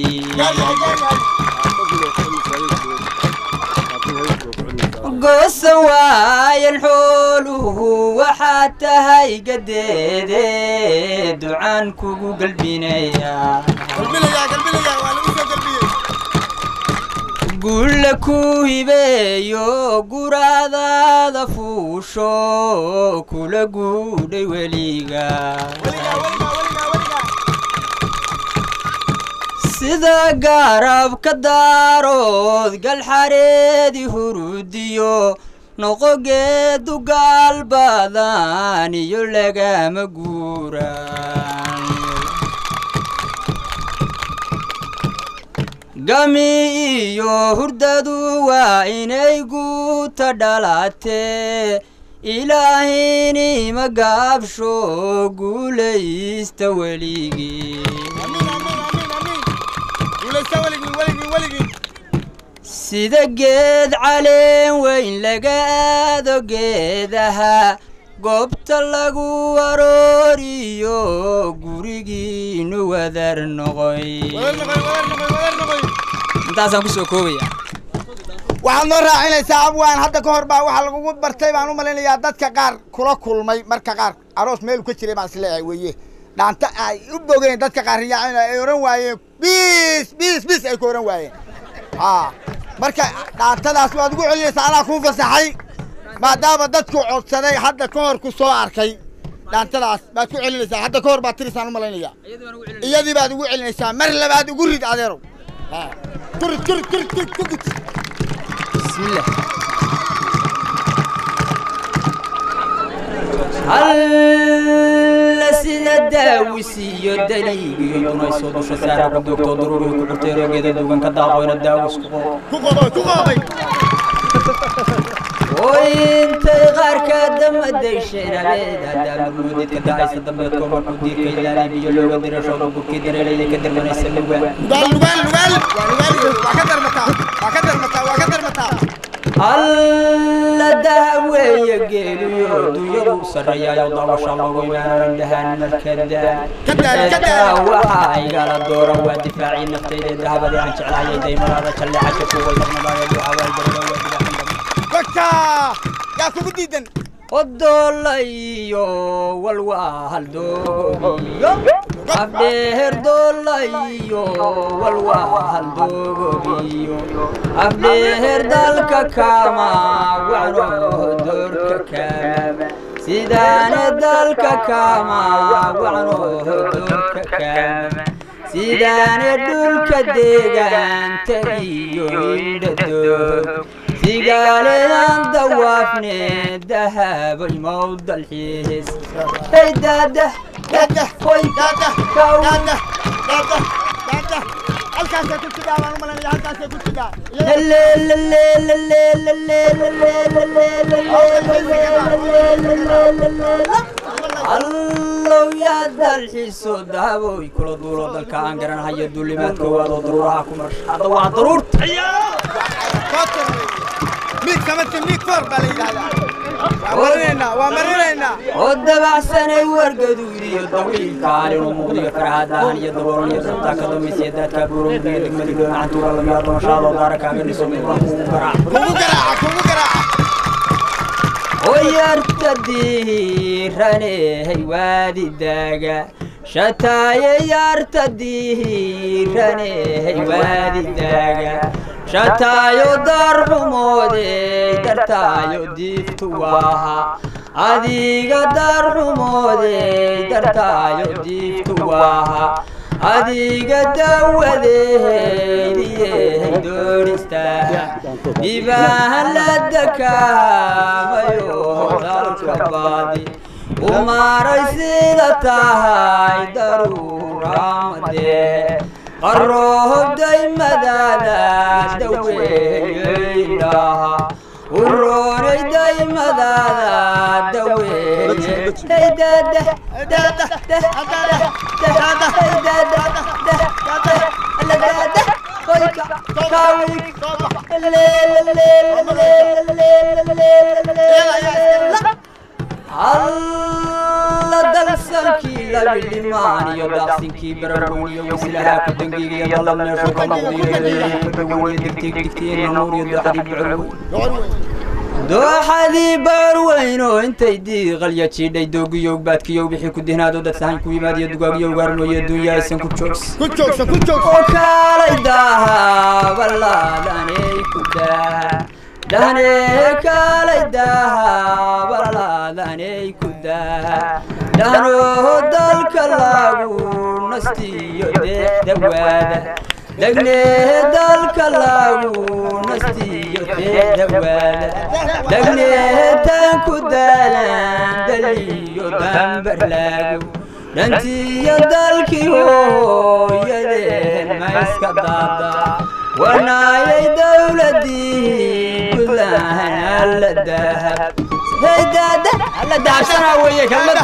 goosa waayan xooluhu waxaad tahay gadeede ducaan kugu galbinaya gulla ku hibeeyo guraadaada fuusho kula guudhay weliga sida gaarabka daarood galxareedi hurudiyo noqogeedu gaal badan iyo lagama guuraan gami iyo hurdadu waa inay guuta dhalatee ilaahini magaabsho guulaysta weligii sida geed caleen weyn laga aado geedaha goobta lagu arooriyo gurigiinu wadar noqoy intaasaan kusoo koobaya waxaad noo raacinaysaa abwaan hadda ka hor baa waxaa lagugu bartay baan u malaynayaa dadka qaar kula kulmay marka qaar aroos meelu ka jiray baan isleeyahay weeye dhaanta ay u bogeen dadka qaar riyaacin ay oran waayeen bis bis bis ay ku oran waayeen a marka dhaantadaas waad ugu celinaysaa anaa kuu fasaxay maadaama dadku codsaday hadda ka hor ku soo arkay dhaantadaas baad ku celinaysaa hadda ka hor baad tirisaan u malaynaya iyadii baad ugu celinaysaa mar labaad ugu rid adeerow kurid kurid kurid kurid ku gud bismillah alla sida daawisiiyo daliigiyo dunaysoo dusha saara ku doogtoo daruuriga ku xurtay roogeeda dugan ka daaqoyna daawis ku qobo ku qobay ku qobay oo intay qaarka damadayshaen habeeda daamurmoodidka dacaysa dambeedkoo markuu diirka ilaaliy biyo looga dirashooda burkii dareelayda ka darmanaysa lugaan lugaal lugaal lugaal waa lugaal waa ka darmataa waa ka darmataa waa ka darmataa alla daaweeye geeliyo dunyadu sarreeyaayo daawasha loogu imaananan dhahaan markadaa waxaa igala dooran waa difaacii naftayda dahabadii aan jeclaayay daymadaada jalleeca ka kuway darmadaayo ducawaay barada dadka yaa kugu diidan odolayo walwahaldogobiyo abdheher dolayo walwahaldogobiyo abdheher dalka kama wacno doorka kama sidaane dalka kama wacno doorka kama sidaane dhulka deegaanta iyo indhadoog sigaaledan dawaafne dahabay mawdalxiis hey daada daada hoy daada kaw daada daada daada halkaasay ku jidaa baan u malaynaya halkaasay ku jidaa allow yaa dalxiiso dahaboy kula duulo dalka aan garanhayo duulimaadka waadoo daruuraha ku marsha hadda waa daruurta miig samati miig foor baa la yidhahdaa waa marinaynaa waa marinaynaa oo dabacsanay wargaduudiyo dawiilkaalinu muuqdiyo farahadahan iyo daboolan iyo dabtaa ka dambaysiya daadkaa buurowdiyo degmada dhoonacantuura lamiyaa doonashaadoo daara kaaga dhiso midbaa kugu garaac kugu garaaca kugu garaaca oyarta dihiranehey waadidaaga shataaye yarta dihiranehey waadidaaga shataayo darxumoodey dartaayo diiftu waaha adiga darxumoodey dartaayo diiftu waaha adiga dawadeeydiyey doonistaaha dhibaahan la dakaamayo dalka baadi umaaray sida tahay daruuramade qaroohobday madaada daweeyeydhaha uroonay daymadaada daweeye alla dalsankii labidhimaan iyo daaqsinkii bararoon iyo wasilahaa ku dangiigaya dalab meeshu ka noqdiyo ka dawaniyo degteeg digteena nuur iyo daxri bucolweyn dooxadii baarweyn oo intay diiqalya jiidhay doogiyow baadkiyow bixii ku dihnaado dad sahan ku yimaad iyo dugaagyo ugaarmooye dunya aysan ku joogsan kaalay daaha balaadaney ku daa dhahnee kaalay daaha balaadaney ku daa dhahnoo dalka lagu nastiyo deexdawaada dhagnee dalka lagu nastiyo deexdawaada dhagnee tan ku daalan daliyo dambar laagu dhantiyo dalkii hooyadeen ma iska daada wanaayay dowladii puntland alla dahab heydaada alla dahabsanaa weeye kelmada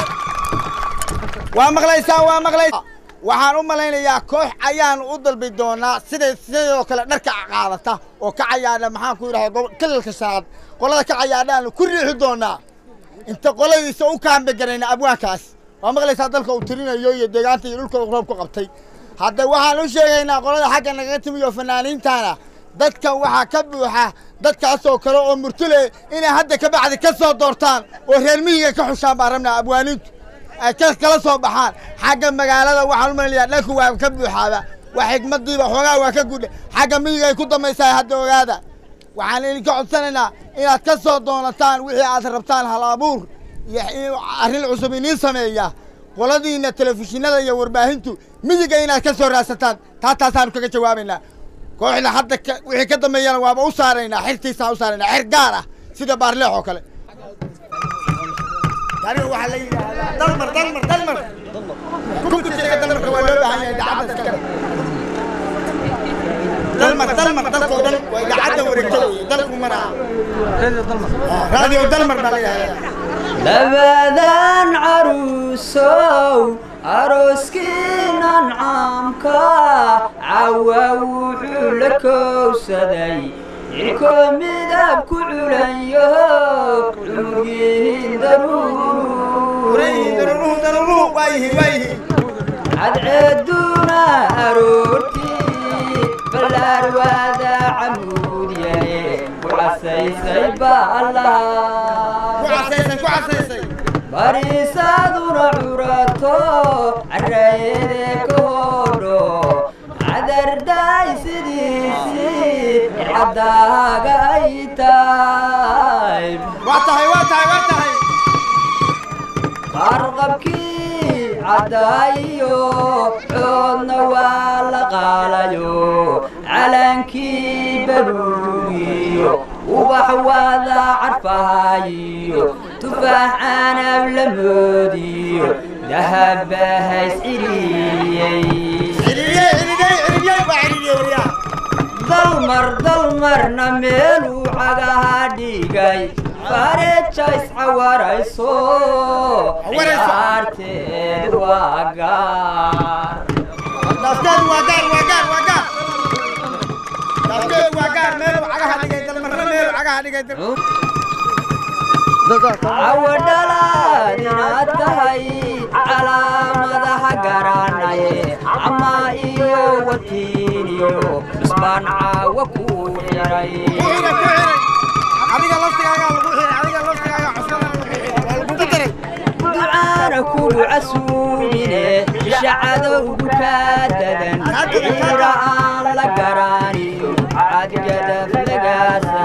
waa maqlaysaan waa maqlaysaa waxaan u malaynayaa koox ayaan u dalbi doonaa siday sidoo kale dharka qaadata oo ka cayaadha maxaan ku yidhahda kalalka shanaad qolada ka cayaadhaanu ku riixi doonaa inta qoladiisa u kaambegarayna abwaankaas waa maqlaysaa dalka uu tirinayo iyo deegaanta iyo dhulka roob ku qabtay hadda waxaan u sheegaynaa qolada xagga nagaga timiyo fanaaniintana dadkan waxaa ka buuxa dadkaasoo kale oo murtule inay hadda ka bacdi ka soo doortaan oo reer miyiga ka xushaan baan rabnaa abwaaniintu ay ka kala soo baxaan xagga magaalada waxaan u malinayaa dhanku waa ka buuxaaba waa xigmadiiba xoogaa waa ka gudha xagga miyiga ay ku dambaysaa hadda ogaada waxaan idinka codsanaynaa inaad ka soo doonataan wixii aad rabtaan hal abuur iyo arrin cusub iniin sameeya qoladiina telefishinada iyo warbaahintu miyiga inaad ka soo raadsataan taa taasaanu kaga jawaabaynaa kooxda hadda wixii ka dambeeyana waaba u saaraynaa xirtiisaan u saaraynaa xir gaar ah sida baarleex oo kale tani waxaa la yidhaahdaa dalmar dalmar dalmar kunkusiga dalmarka waa loo baahan yahay dacadda iskale dalmar dalmar dalkoo dhan waa idaacadda wareegto weye dalku mana raadiyo dalmar baa la yidhahdaa labadan caruusow arooskiinan caamka cawa wuxuu la kowsaday cirkoo midab ku culanyaho cumurgiin cadceeduna aroortii ballaar waada camuudyaye ku casaysay baallaha bariisaaduna curato carayede ka hodho cadardaay sidiisii caddaaga ay tahay qarqabkii caddaayo coodna waa la qaalayo calankii baluugiyo ubax waada carfahayiyo tufaax canab la moodiyo dahabbahays ciriyey dalmar dalmarna meeluu cagaha dhigay fareejays cawarayso ciyaarteed waa gaar cawadhalaad inaad tahay calaamadaha garanaye camaa iyo watiiniyo isbaan caawa ku xiray ducaana kugu casuumine shacadowgu kaa dadan ciira aan la garaniyo cadgadaf lagaasa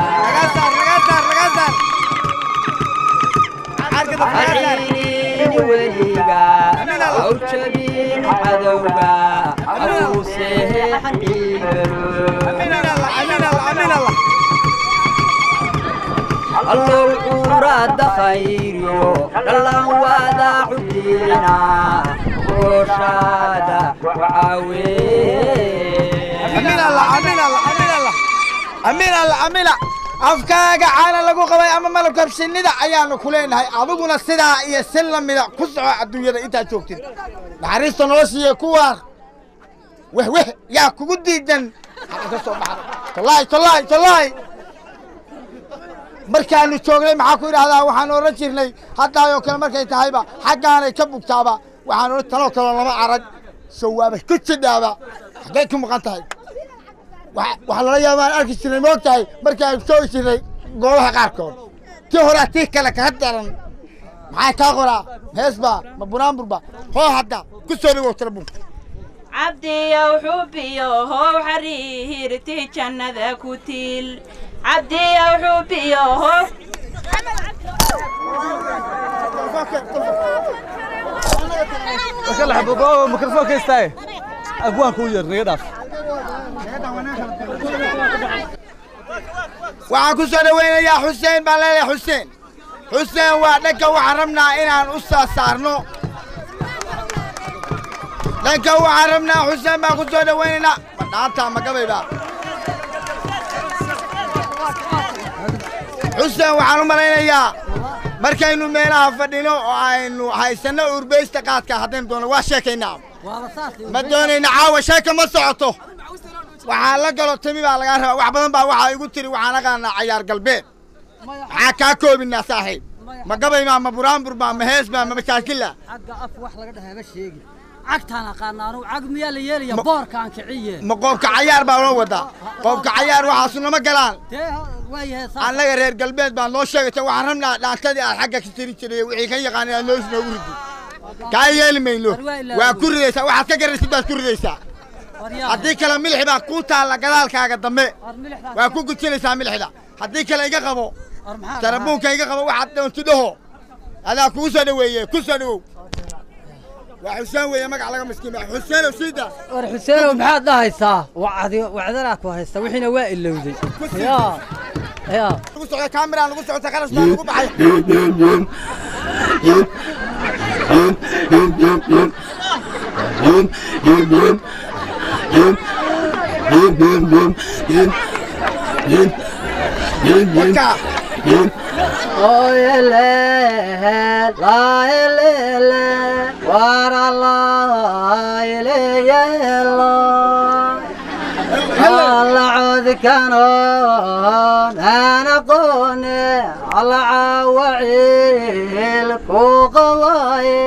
haciinin weliga aw jabin cadowga abuu seexan ciibaro allol cuuraadda khayriyo dhallan waada cudina gooshaada amila afkaaga caana lagu qabay ama malabka shinnida ayaanu ku leenahay adiguna sidaa iyo si lamida ku soco adduunyada intaad joogtid naxariista noloshiiyo kuwaan wehweh yaa kugu diidan ka soo baxda tolaahi tolaahi tolaahi markaanu joognay maxaa ku idhahdaa waxaan oran jirnay haddaayoo kale markay tahayba xaggaanay ka bugtaaba waxaan oran tanoo kaloo lama arag sawaaba ku jidhaaba xaggay ku maqan tahay waxaa lala yaabaan arki jirnay moog tahay markaan joogi jirnay goobaha qaarkood tii horaa tii kale kaga daran maxaa kaa qoraa heesbaa ma bunaanburba hoo hadda ku soo dhawow telefonka cabdiyow xubiyo how xariirti jannada ku tiil cabdiyow xubiyo how mikrofoonka istaaye abwaanka u yeer naga dhaaf waxaan ku soo dhawaynayaa xuseen baan leeyahay xuseen xuseen waa dhanka waxaan rabnaa inaan u soo saarno dhanka waxaan rabnaa xuseen baan ku soo dhawaynaynaa ma dhaanta ma gabayba xuseen waxaan u malaynayaa markaynu meelaha fadhino oo aynu haysanno urbeysta qaadka haddaynu doono waa sheekaynaa ma doonayna caawa sheeka ma socoto waxaa la galo timi baa lagaa rabaa wax badan baa waxaa igu tiri waxaan aqaanaa cayaar galbeed maxaa kaa koobinaa saaxiib ma gabaymaa ma buraanburbaa ma heesbaa ma masaakila xagga af wax laga dhahaa ma sheegin cagtaan aqaana anugu cag miyaa la yeelaya boorkaan kiciye ma qoobka cayaar baa loo wadaa qoobka cayaar waxaasu nama galaan annaga reer galbeed baa noo sheegaysa waxaan rabnaa dhaantadii aad xagga ka tiri jiray wixii ka yaqaan inaad noos noogu ridi kaa yeeli mayno waa ku ridaysaa waxaad ka garaysid baad ku ridaysaa haddii kale milixi baa kuu taalla gadaalkaaga dambe waa ku gujinaysaa milixda haddii kale iga qabo tarabuunka iga qabo waxaad doonti dhaho adaa kugu soo dhaweeye ku soo dhawow waa xuseen weeye magac laga miskiin baa xuseenow siida war xuseenow maxaad dhahaysaa wacdi wacdanaa ku haysta wixiina waa ilowday yaa yaa lagu socda kaamiraan lagu socota kharash baa lagu baxay codkanoon aan aqoone alla caawaciil ku qabaye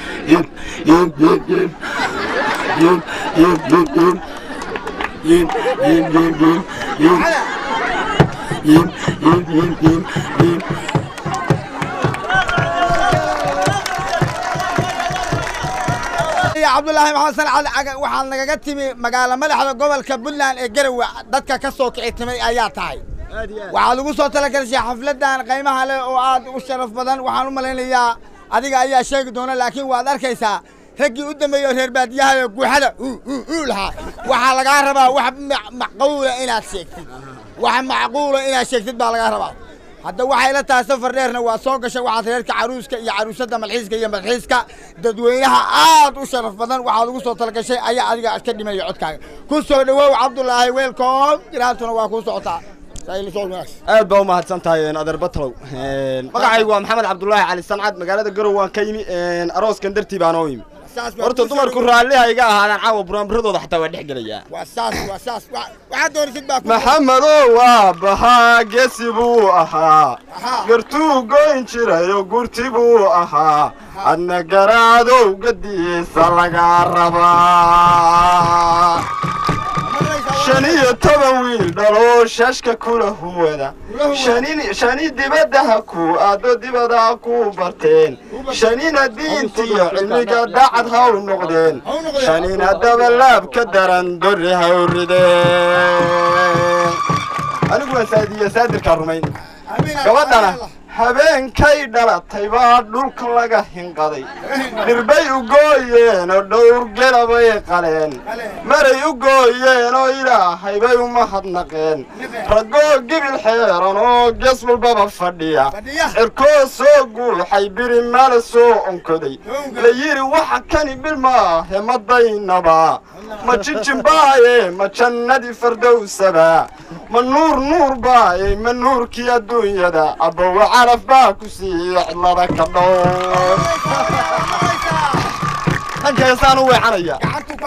cabdulaahi maxamed san cali waxaad nagaga timi magaalo madaxda gobolka puntland ee garowe dadka ka soo kici timay ayaa tahay waxaad ugu soo talagashay xafladan qiimaha leh oo aad u sharaf badan waxaan u malaynayaa adiga ayaa sheegi doona laakiin waad arkaysaa raggii u dambeeyey oo reer baadiyaha guuxada uu lahaa waxaa lagaa rabaa wax macquula inaad sheegtid wax macquula inaad sheegtid baa lagaa rabaa hadda waxay la tahay safar dheerna waa soo gashay waxaad reerka caruuska iyo caruusadda malxiiska iyo malxiiska dadweynaha aad u sharaf badan waxaad ugu soo talagashay ayaa adiga ka dhimaya codkaaga ku soo dhawow cabdulaahi weelkoom giraantuna waa kuu socotaa aad baa u mahadsan tahay adeer batalow magacaygu waa maxamed cabdulaahi cali sancad magaalada garow waan ka yimi arooskan dartii baan oo yimi horta dumarku raalliha iga ahaadaan caawa buraanburadooda xataa waa dhex gelayaa maxamedow waa bahaa gesi buu ahaa gartuu goyn jirayo gurti buu ahaa adna garaadow gadiisa laga rabaa shan iyo toban wiil dhaloo shashka kula huwada shani dibaddaha ku aaddo dibada ku barteen shanina diintiyo cilmiga daacad haw noqdeen shanina dabalaab ka daran dorri haw rideen anigu waa saadiya saadirkaa rumayn gabadhana habeenkay dhalatay baa dhulka laga hinqaday dhirbay u gooyeen oo dhowr gelabay qaleen maray u gooyeen oo ilaahay bay u mahadnaqeen raggoo gibil xeeran oo ges walbaba fadhiya cirkoo soo guuxay biri mala soo onkoday la yidhi waxa kani bil maahe ma daynaba ma jijin baaye ma jannadii fardowsaba ma nuur nuur baaye ma nuurkii adduunyada abbowa calaf baa ku siiye cidlada ka dhow dhanka heesaan u weecanaya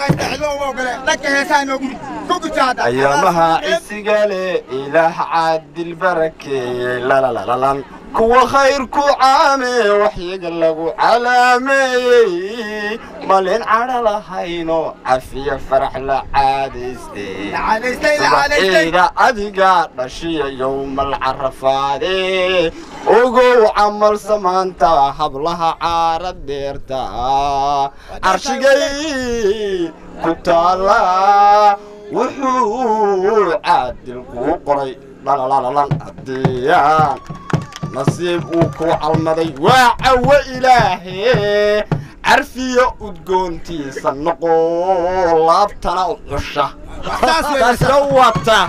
ayaamaha cisiga le ilaah caadil barakeeyey lalalalalan kuwa khayrku caame waxyaga lagu calaameeyey malin cadho lahayno cafiya farax la caadaystay subaxeeda adiga dhashiya yowmal carafaade ogow camal samaanta hablaha caara deerta carshigay ku taala wuxuu caadil kuu qoray dhalalalan haddiyaan nasiib uu kuu calmaday waa cawo ilaahe carfiyo udgoontiisa noqo laabtana u cusha taasna wata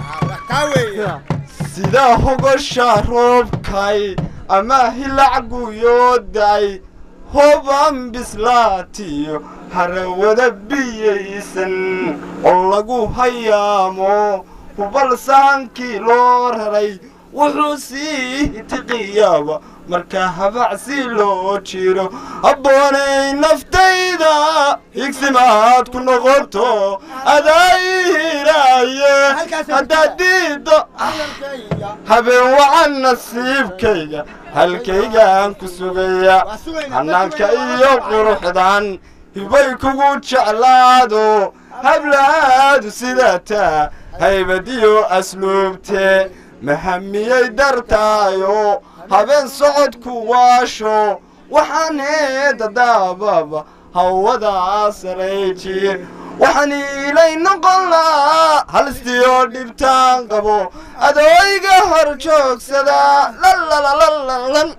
sida hogosha roobkay ama hilac guyooday hoban bislaatiyo harawada biyaysan oo lagu hayaamo hubal saankii loo raray wuxuu sii tiqiyaaba marka habacsi loo jiro abboonay naftayda higsimaad ku noqoto adaayiraaye haddaad diiddo habeen wacan nasiibkayga halkaygaan ku sugaya hanaanka iyo quruxdan hibay kugu jeclaado hablaadu sidataa haybadiyo asluubte mahamiyey dartaayo habeen socodku waasho waxaan heedadaababa hawadaa saray jir waxaan iilay noqon lahaa halstiyo dhibtaan qabo adooyga hor joogsada lalalalan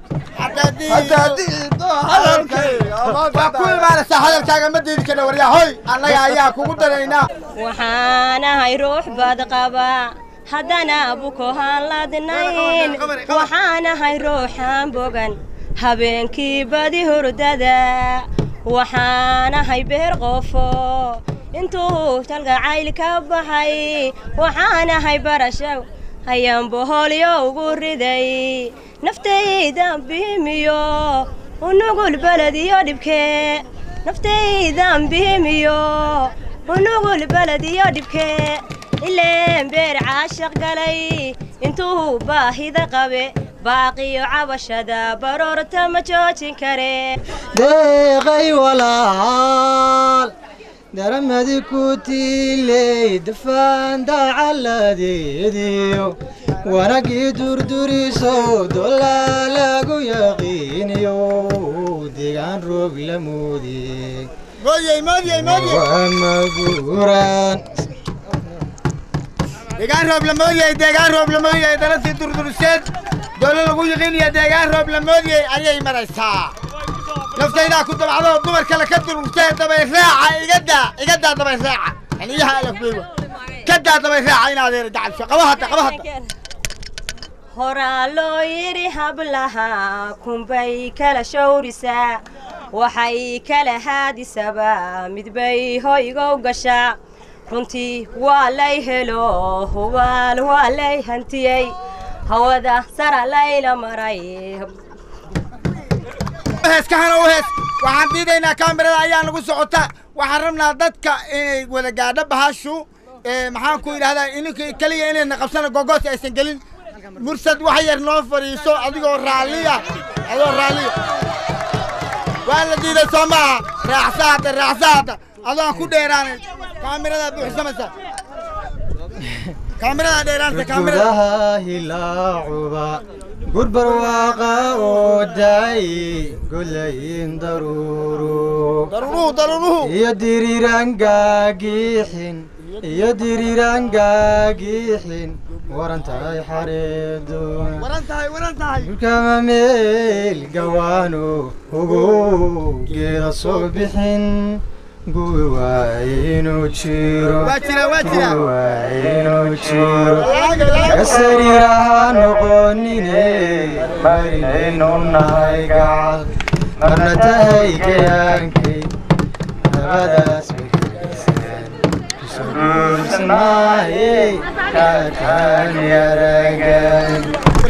waa ku imaanaysaa hadalkaaga ma diidi karna waryahoy annaga ayaa kugu daraynaa waxaan ahay ruux bad qaba haddana bukohaan ladnayn waxaan ahay ruuxaan bogan habeenkii badi hurdada waxaan ahay beer qofo intuu talgacayl ka baxay waxaan ahay barasho ayaan boholyo ugu riday naftaydan bihimiyo unugul belediyo dhibkee naftaydan bihimiyo unugul belediyo dhibkee ileen beer caashaq galay intuu baahida qabe baaqiyo cabashada baroorta ma joojin kare deeqay walaal daramadi ku tiiley dafaan dacaladeediyo wanagii durduriso dolaa lagu yaqiiniyo deegaan roog la moodiyey waa maguuraan deegaan roob la moodiyey deegaan roob la moodiyey dalasii durduriseed doolo lagu yiqiinaya deegaan roob la moodiyey ayay maraysaa naftaydaa ku dabacdo dumar kale ka durugtee dabay raaca igadaa igadaa dabay raaca xiliyaha alafbeego kadaa dabay raaca in adeera dacalsho qaba hadda qaba hadda horaa loo yidhi hablaha kunbay kala shawrisaa waxay kala haadisaba midbay hoygow gashaa runtii waa lay helo hubaal waa lay hantiyey hawada sara layla maray hees ka hana u hees waxaan diidaynaa kaamirada ayaa nagu socota waxaan rabnaa dadka inay wada gaadho bahashu maxaan ku yidhahdaa ininka keliya inayna qabsana gogoos aysan gelin mursad wax yar noo fadhiiso adigoo raalliya adigoo raalliya waa la diiday soo maaha raacsa hadda raacsa hadda adoon ku dheeraanay kaamirada buuxsamaysa kaamirada dheeraanta kaamirada gudaha hilaacuba gurbarwaaqa oo daay golayin daruuru daruuruhu daruuruhu iyo diriiraan gaagixin iyo diriiraan gaagixin waran tahay xareeduna waran tahay waran tahay dhulkama meel gawaano ugu geeda soo bixin gubi waa inuu jiro Waa jira, waa jira. gubi waa inuu jiro kasariiraha noqonine marinaynu nahay gacal marna tahay gayaankay labadaas guursanaaye kaakaan yaragan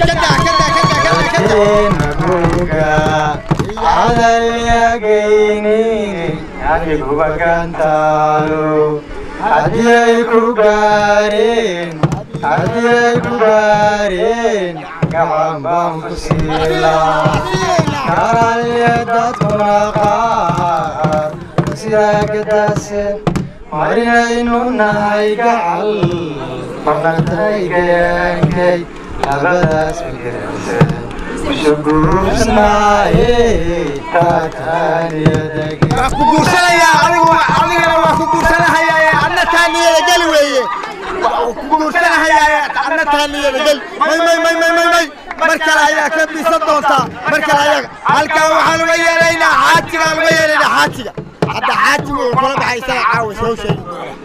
keena buga cadalyagaynin aniguba gantaalo haddii ay ku gaareen haddii ay ku gaareen gacan baan ku siilaa karalya dadkuna qaar sidaa gadaaseen marinaynu nahay gacal marnatay gayaankay labadaas guursanaaye kaakaaniyadagi waa ku guursanayaa adigu adigana waa ku guursanahayaaye adna taa niyada geli weeye waa ku guursanahayaaye adna taa niyada geli may may may may may may mar kale ayaa ka bisan doontaa mar kale ayaga halkaa waxaan uga yeelaynaa xaajigaan uga yeelaynaa xaajiga hadda xaajiga uu kula baxay isaga caawa soo sheegi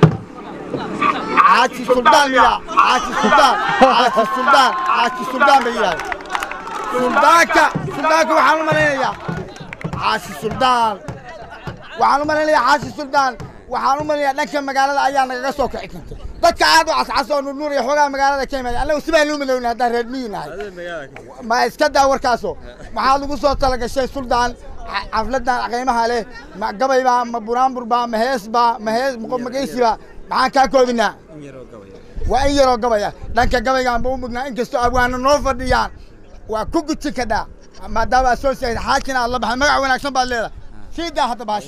xaaji suldaan miyaa xaaji suldaan xaaji suldaan xaaji suldaan bay yidhahda suldaanka suldaanka waxaan u malaynayaa xaashi suldaan waxaan u malaynayaa xaashi suldaan waxaan u malaynayaa dhanka magaalada ayaa nagaga soo kici kartay dadka aad u cascas oo nurnuur iyo xoogaa magaalada ka yimaada annagu sibaan luu madowna haddaan reer miyi nahay ma iska daa warkaaso maxaad ugu soo talagashay suldaan xa- xafladan qiimaha leh ma gabay baa ma buraanbur baa ma hees baa ma hees magaysi baa maxaan kaa koobinaa waa in yaroo gabaya dhanka gabaygaan ba u mugnaa inkastoo abwaana noo fadhiyaan waa ku guji kadhaa maadaama aad soo sheegtay xaajina aad la baxay magac wanaagsan baad leedahay sii daa hadda baash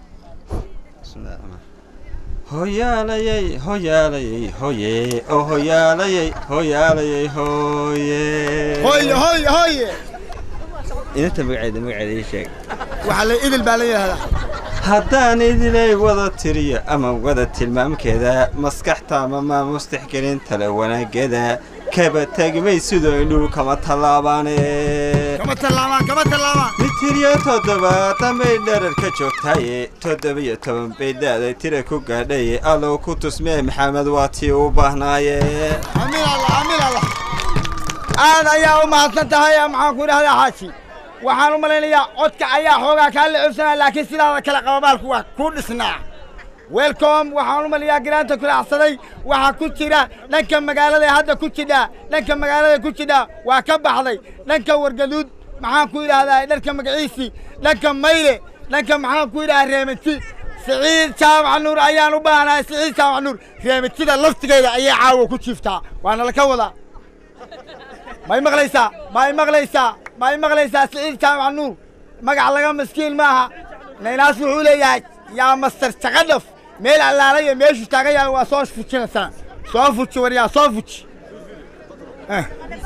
hoyaalayay hoyaalayay hoye oo hoyaalayay hoyaalayay hoye hooye hooye hooye inanta magaceeda magaceeda ii sheeg waxaa la idil baa la yidhahdaa haddaan idilay wada tiriyo ama wada tilmaamkeeda maskaxta ama maamustixgelin tale wanaageeda kaba tegmay sidoo indhuhu kama tallaabaane kama tallaabaan kama tallaabaan mitiriyo toddobaatan bay dharar ka joogtaye toddobiyo toban bay da'day tira ku gaadhaye allow ku tusmee maxamed waa tii u baahnaaye amiin allah amiin allah aad ayaa u mahadsan tahay maxaan ku idhahdaa xaaji waxaan u malaynayaa codka ayaa xoogaa kaa la cobsanaya laakiin sidaada kale qababaalku waa ku dhisnaa welcom waxaan u malayaa garaanta kulaacsaday waxaa ku jira dhanka magaalada ee hadda ku jidha dhanka magaalada ku jidha waa ka baxday dhanka wargaduud maxaan ku idhaahdaa dharka magaciisii dhanka mayle dhanka maxaan ku idhahaa reemati siciid jaamac nuur ayaan u baahnahay siciid jaamac nuur reematida laftigeeda ayay caawa ku jiiftaa waana laka wadaa may maqlaysaa may maqlaysaa may maqlaysaa siciid jaamac nuur magac laga maskiin maaha naynaas wuxuu leeyahay yaa master jaqadhaf meel allaalaya meeshuu taagan yahay waa soo fujinaysaa soo fuji waryaa soo fuji Eh.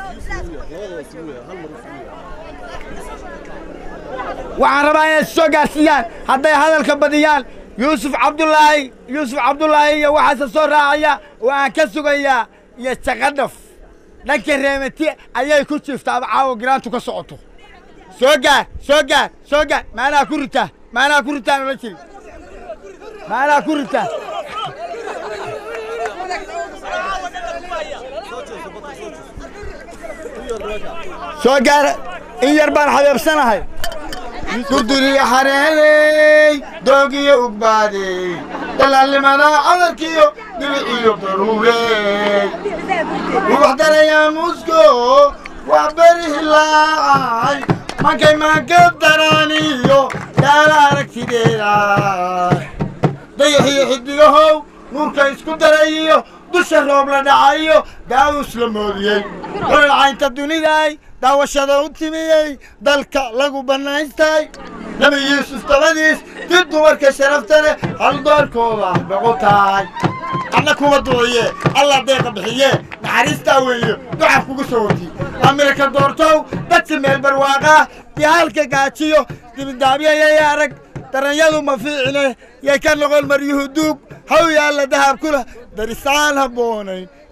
waxaan rabaa inay soo gaarsiiyaan hadday hadalka badiyaan yuusuf cabdulaahi yuusuf cabdulaahi iyo waxaase soo raacaya oo aan ka sugayaa iyo jaqadhaf dhanka reemati ayay ku jiiftaa caawa giraantu ka socoto soo gaar soo gaar soo gaar maanaa ku ritaa maanaa ku ritaan ola jiri maanaa ku ritaa soo gaar in yar baan xabeebsanahay durduri xareeyey doogiyo ugbaadey dalaalnimada cadarkiyo dhibiciyo daruurey ubax darayaa musko wax beri hilaacay mankay maanka daraaniyo daala aragtideeda dayaxiyo xidigahow nuurka isku darayiyo dusha roob la dhacayo daawus la moodiyey xulal caynta duniday daawashada u timiyey dalka lagu bannaystay nabi yuusuf dabadiis did dumarka sharafta leh hal doorkooda noqo tahay anna kuma duciye allah deeqa bixiye naxariistaa weeye duca kugu soo wati amirka doortow dadsi meel barwaaqaa dihaalka gaajiyo dibidaabyayay arag daranyadu ma fiicine yay ka noqon maryuhu duug haw yaalla dahab kula darisaan habboonayn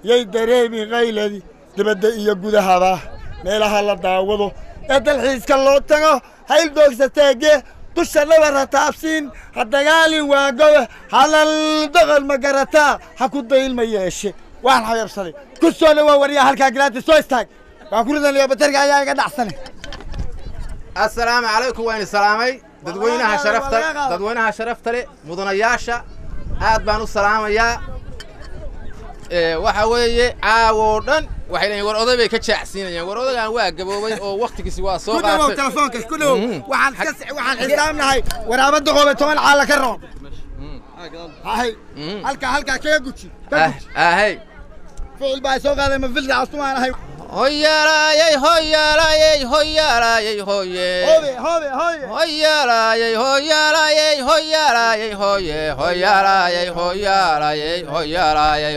yay dareemi qayladi dibadda iyo gudahaba meelaha la daawado ee dalxiiska loo tago hayl doogsateege dusha nabara taabsiin ha dagaalin waagowe halal doqol ma garataa ha ku daylma yeeshe waan xabeebsaday ku soo dhawaa waryaa halkaa garaati soo istaag waan ku ridanaya batarka ayaa iga dhacsane assalaamu calaykum waan salaamay dadweynaha sharafta dadweynaha sharafta leh mudanayaasha aad baan u salaamayaa ee waxa weeye caawoo dhan waxay leeyihin war oday bay ka jaacsiinayaan war odagaan waa gaboobay oo waktigiisi waa soo ku dhawow qaatay telefoonka ku dhawow waxaan ka waxaan xisaabnahay waraabada qoobe toban caala ka roon hay halkaa halkaa kaga guji ka guji ahey ficil baa soo qaaday ma filda astumaan ahay hoyaalayey hoyaalayey hoyaalayey hoye hobe hobe hoye hoyaalayey hoyaalayey hoyaalayey hoye hoyaalayey hoyaalayey hoyaalayey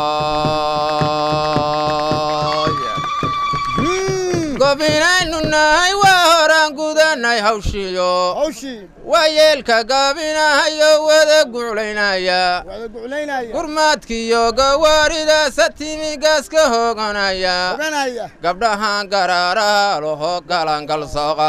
hoye gobinaynu nahay waa horaan gudanay hawshiyo waa yeelka gaabinahayo wada guclaynaya wada guclaynaya gurmaadkiyo gawaaridaasa timigaas ka hooganaya oganaya gabdhahan garaaraha laho galangal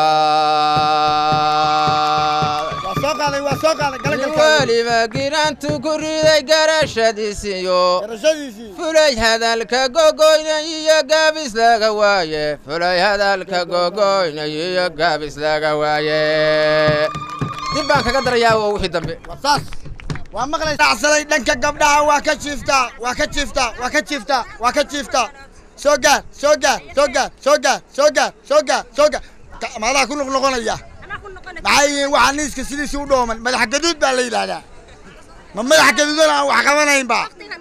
soqaad waa soo qaaday waa soo qaaday nin galagalka weliba giraantu ku riday garashadiisiyo garashadiisii fulay hadalka gogoynay iyo gaabis laga waaye fulay hadalka gogoynay iyo gaabis laga waaye dib baan kaga darayaa waa wixii dambe saas waa maqlay dhacsaday dhanka gabdhaha waa ka jiiftaa waa ka jiiftaa waa ka jiiftaa waa ka jiiftaa soo gaar soo gaar soo gaar soo gaar soo gaar soo gaar soo gaar Ka- maadaa ku noqnoqonaya maxay yihiin waxaa niiska sidiisii u dhooman madax gaduud baa la yidhaahdaa ma madax gaduudan aan wax qabanaynba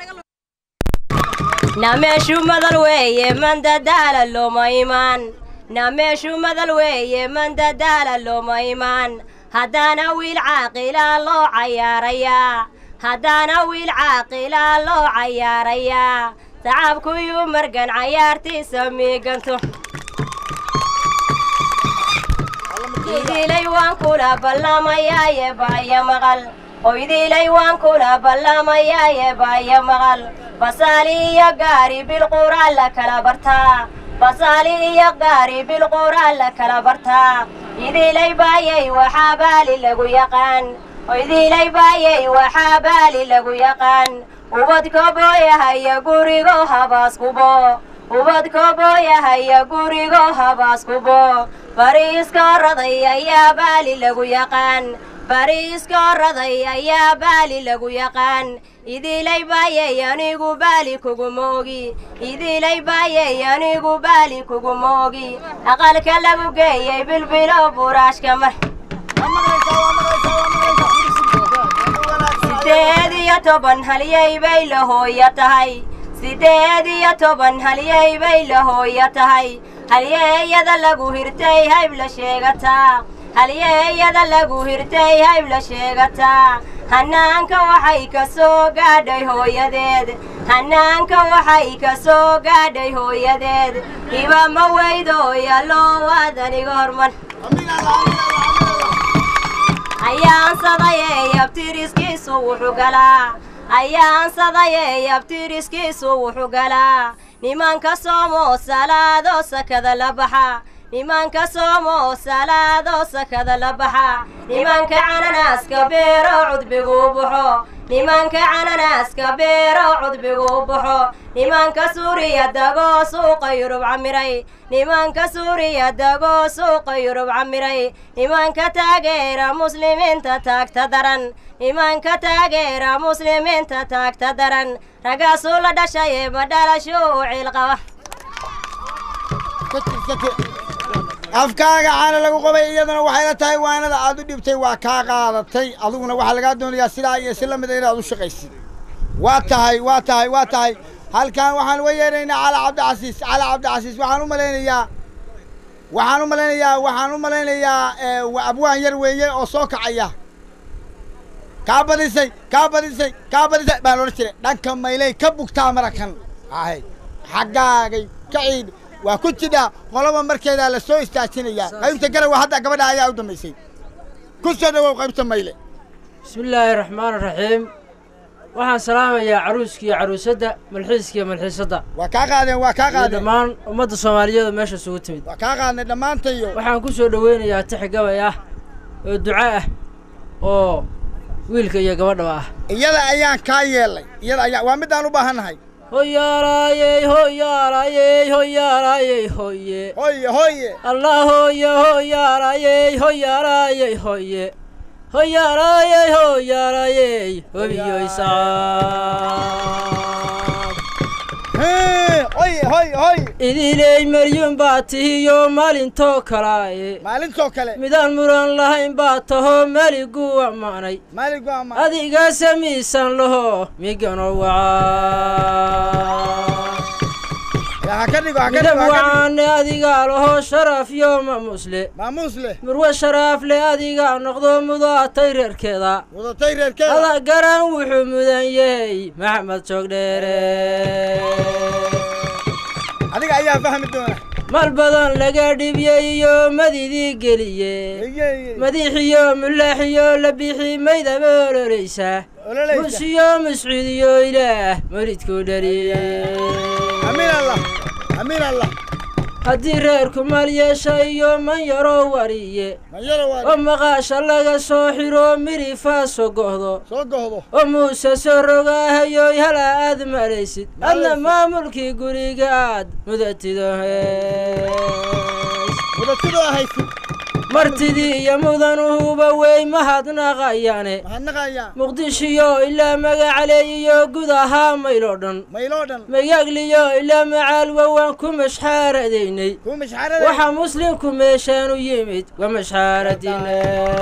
na meeshu madal weeye man dadaala looma imaan na meeshu madal weeye man dadaala looma imaan haddaana wiil caaqilaa loo cayaarayaa haddaana wiil caaqilaa loo cayaarayaa tacabkuyuu margan cayaartiisa miiganto idilay waan kula ballamayaaye baaya maqal hoydilay waan kula ballamayaaye baaya maqal basaali iyo gaari bilquraan la kala bartaa basaali iyo gaari bilquraan la kala bartaa idilay baayay waxaa baali lagu yaqaan hoydilay baayay waxaa baali lagu yaqaan ubadka booyahaya gurigo habaas kubo ubadka booyahaya gurigo habaas kubo bariiska raday ayaa baali lagu yaqaan bariiska raday ayaa baali lagu yaqaan idilay baayay anigu baali kuguma ogi idilay baayay anigu baali kuguma ogi aqalka lagu geeyey bilbilo buraashka mar sideed iyo toban halyay bay la hooya tahay sideed iyo toban halyay bay la hooya tahay halyeeyada lagu hirtay hayb la sheegataa halyeeyada lagu hirtay hayb la sheegataa hanaanka waxay ka soo gaadhay hooyadeed hanaanka waxay ka soo gaadhay hooyadeed hiba ma weydooya loo waad aniga horman ayaansadayey abtiriskiisu wuxuu galaa ayaansadayey abtiriskiisu wuxuu galaa nimanka soomo salaadoo sakada la baxa nimanka soomo salaadoo sakada la baxa nimanka cananaaska beero cudbigu baxo nimanka cananaaska beero cudbigu baxo nimanka suuriya dagoo suuqa yurub camiray nimanka suuriya dagoo suuqa yurub camiray nimanka taageera muslimiinta taagta daran nimanka taageera muslimiinta taagta daran raggaasuu la dhashaye ma dhalashuu u ciilqaba afkaaga caana lagu qabay iyadana waxay la tahay waanada aad u dhibtay waa kaa qaadatay adiguna waxaa lagaa doonayaa sidaa iyo si la mida inaad u shaqaysid waa tahay waa tahay waa tahay halkan waxaan uga yeedhaynaa cala cabdicasiis cala cabdicasiis waxaan u malaynayaa waxaan u malaynayaa waxaan u malaynayaa ee, waa abwaan yar weeye oo soo kacaya kaa badisay kaa badisay kaa badisay baan odhan jiray dhanka maylay ka bugtaa marakan ahay xaggaagay ka ciid waa ku jidhaa qoloba markeedaa la soo istaajinayaa qaybta garawa hadda gabadha ayaa u dambaysay ku soo dhawow qaybta mayle بسم الله الرحمن الرحيم waxaan salaamayaa caruuska iyo caruusadda malxiiska iyo malxiisadda waa kaa qaadeen waa kaa iyo qaadeen dhammaan ummadda soomaaliyeed oo meesha isugu timid waa kaa qaadnay dhammaantayo waxaan ku soo dhoweynayaa tix gabay ah oo duco ah oo wiilka iyo gabadhaba ah iyada ayaan kaa yeelay iyada ayaan waa midaan u baahannahay hoyaalaayey hoyaalaayey hoyaalaayey hoye hoye hoye allah hoye hoyaalaayey hoyaalaayey hoye hoyaalaayey hoyaalaayey hobiyoysaa hoye hoye hoye idiley maryun baa tihiyo maalintoo kalaaye maalintoo kale midaan muran lahayn baa tahoo meligu ammaanay maaligu ama adiga samiisan laho migano wacaa ha ka dhigo ha ka midab dhigo ha ka dhigo wacaane adigaa laho sharaf yo maamusle maamuus leh murwe sharaaf leh adigaa noqdo mudaatay reerkeeda wadatay reerkeeda ada garan wuxuu mudan yahay maxamed joogdheere adiga ayaa fahmi doona mal badan laga dhibiyey iyo madidii geliye madiixiyo mulaaxiyo la bixi maydaba ololeysa Ololaysa. musiyo muscuudiyo ilaah maridku dhaliye amiin allah amiin allah haddii reerku mal yeesha iyo man yaroo wariye manyaro oo waa maqaasha laga soo xiro midhifa soo go'do soo gohdo oo muuse soo rogaahayoy hala aad malaysid adna maamulkii guriga aad mudatido mudatidoo ahaysid martidii iyo mudanuhuba wey mahadnaqayaane mahadnaqayaa muqdishiyo ilaa magacaley iyo guud ahaa mayloo dhan mayloo dhan magagliyo ilaa macaalwa waan ku mashxaaradaynay kuu mashxaarada waxaa muslimku meeshaanu yimid waa mashxaaradine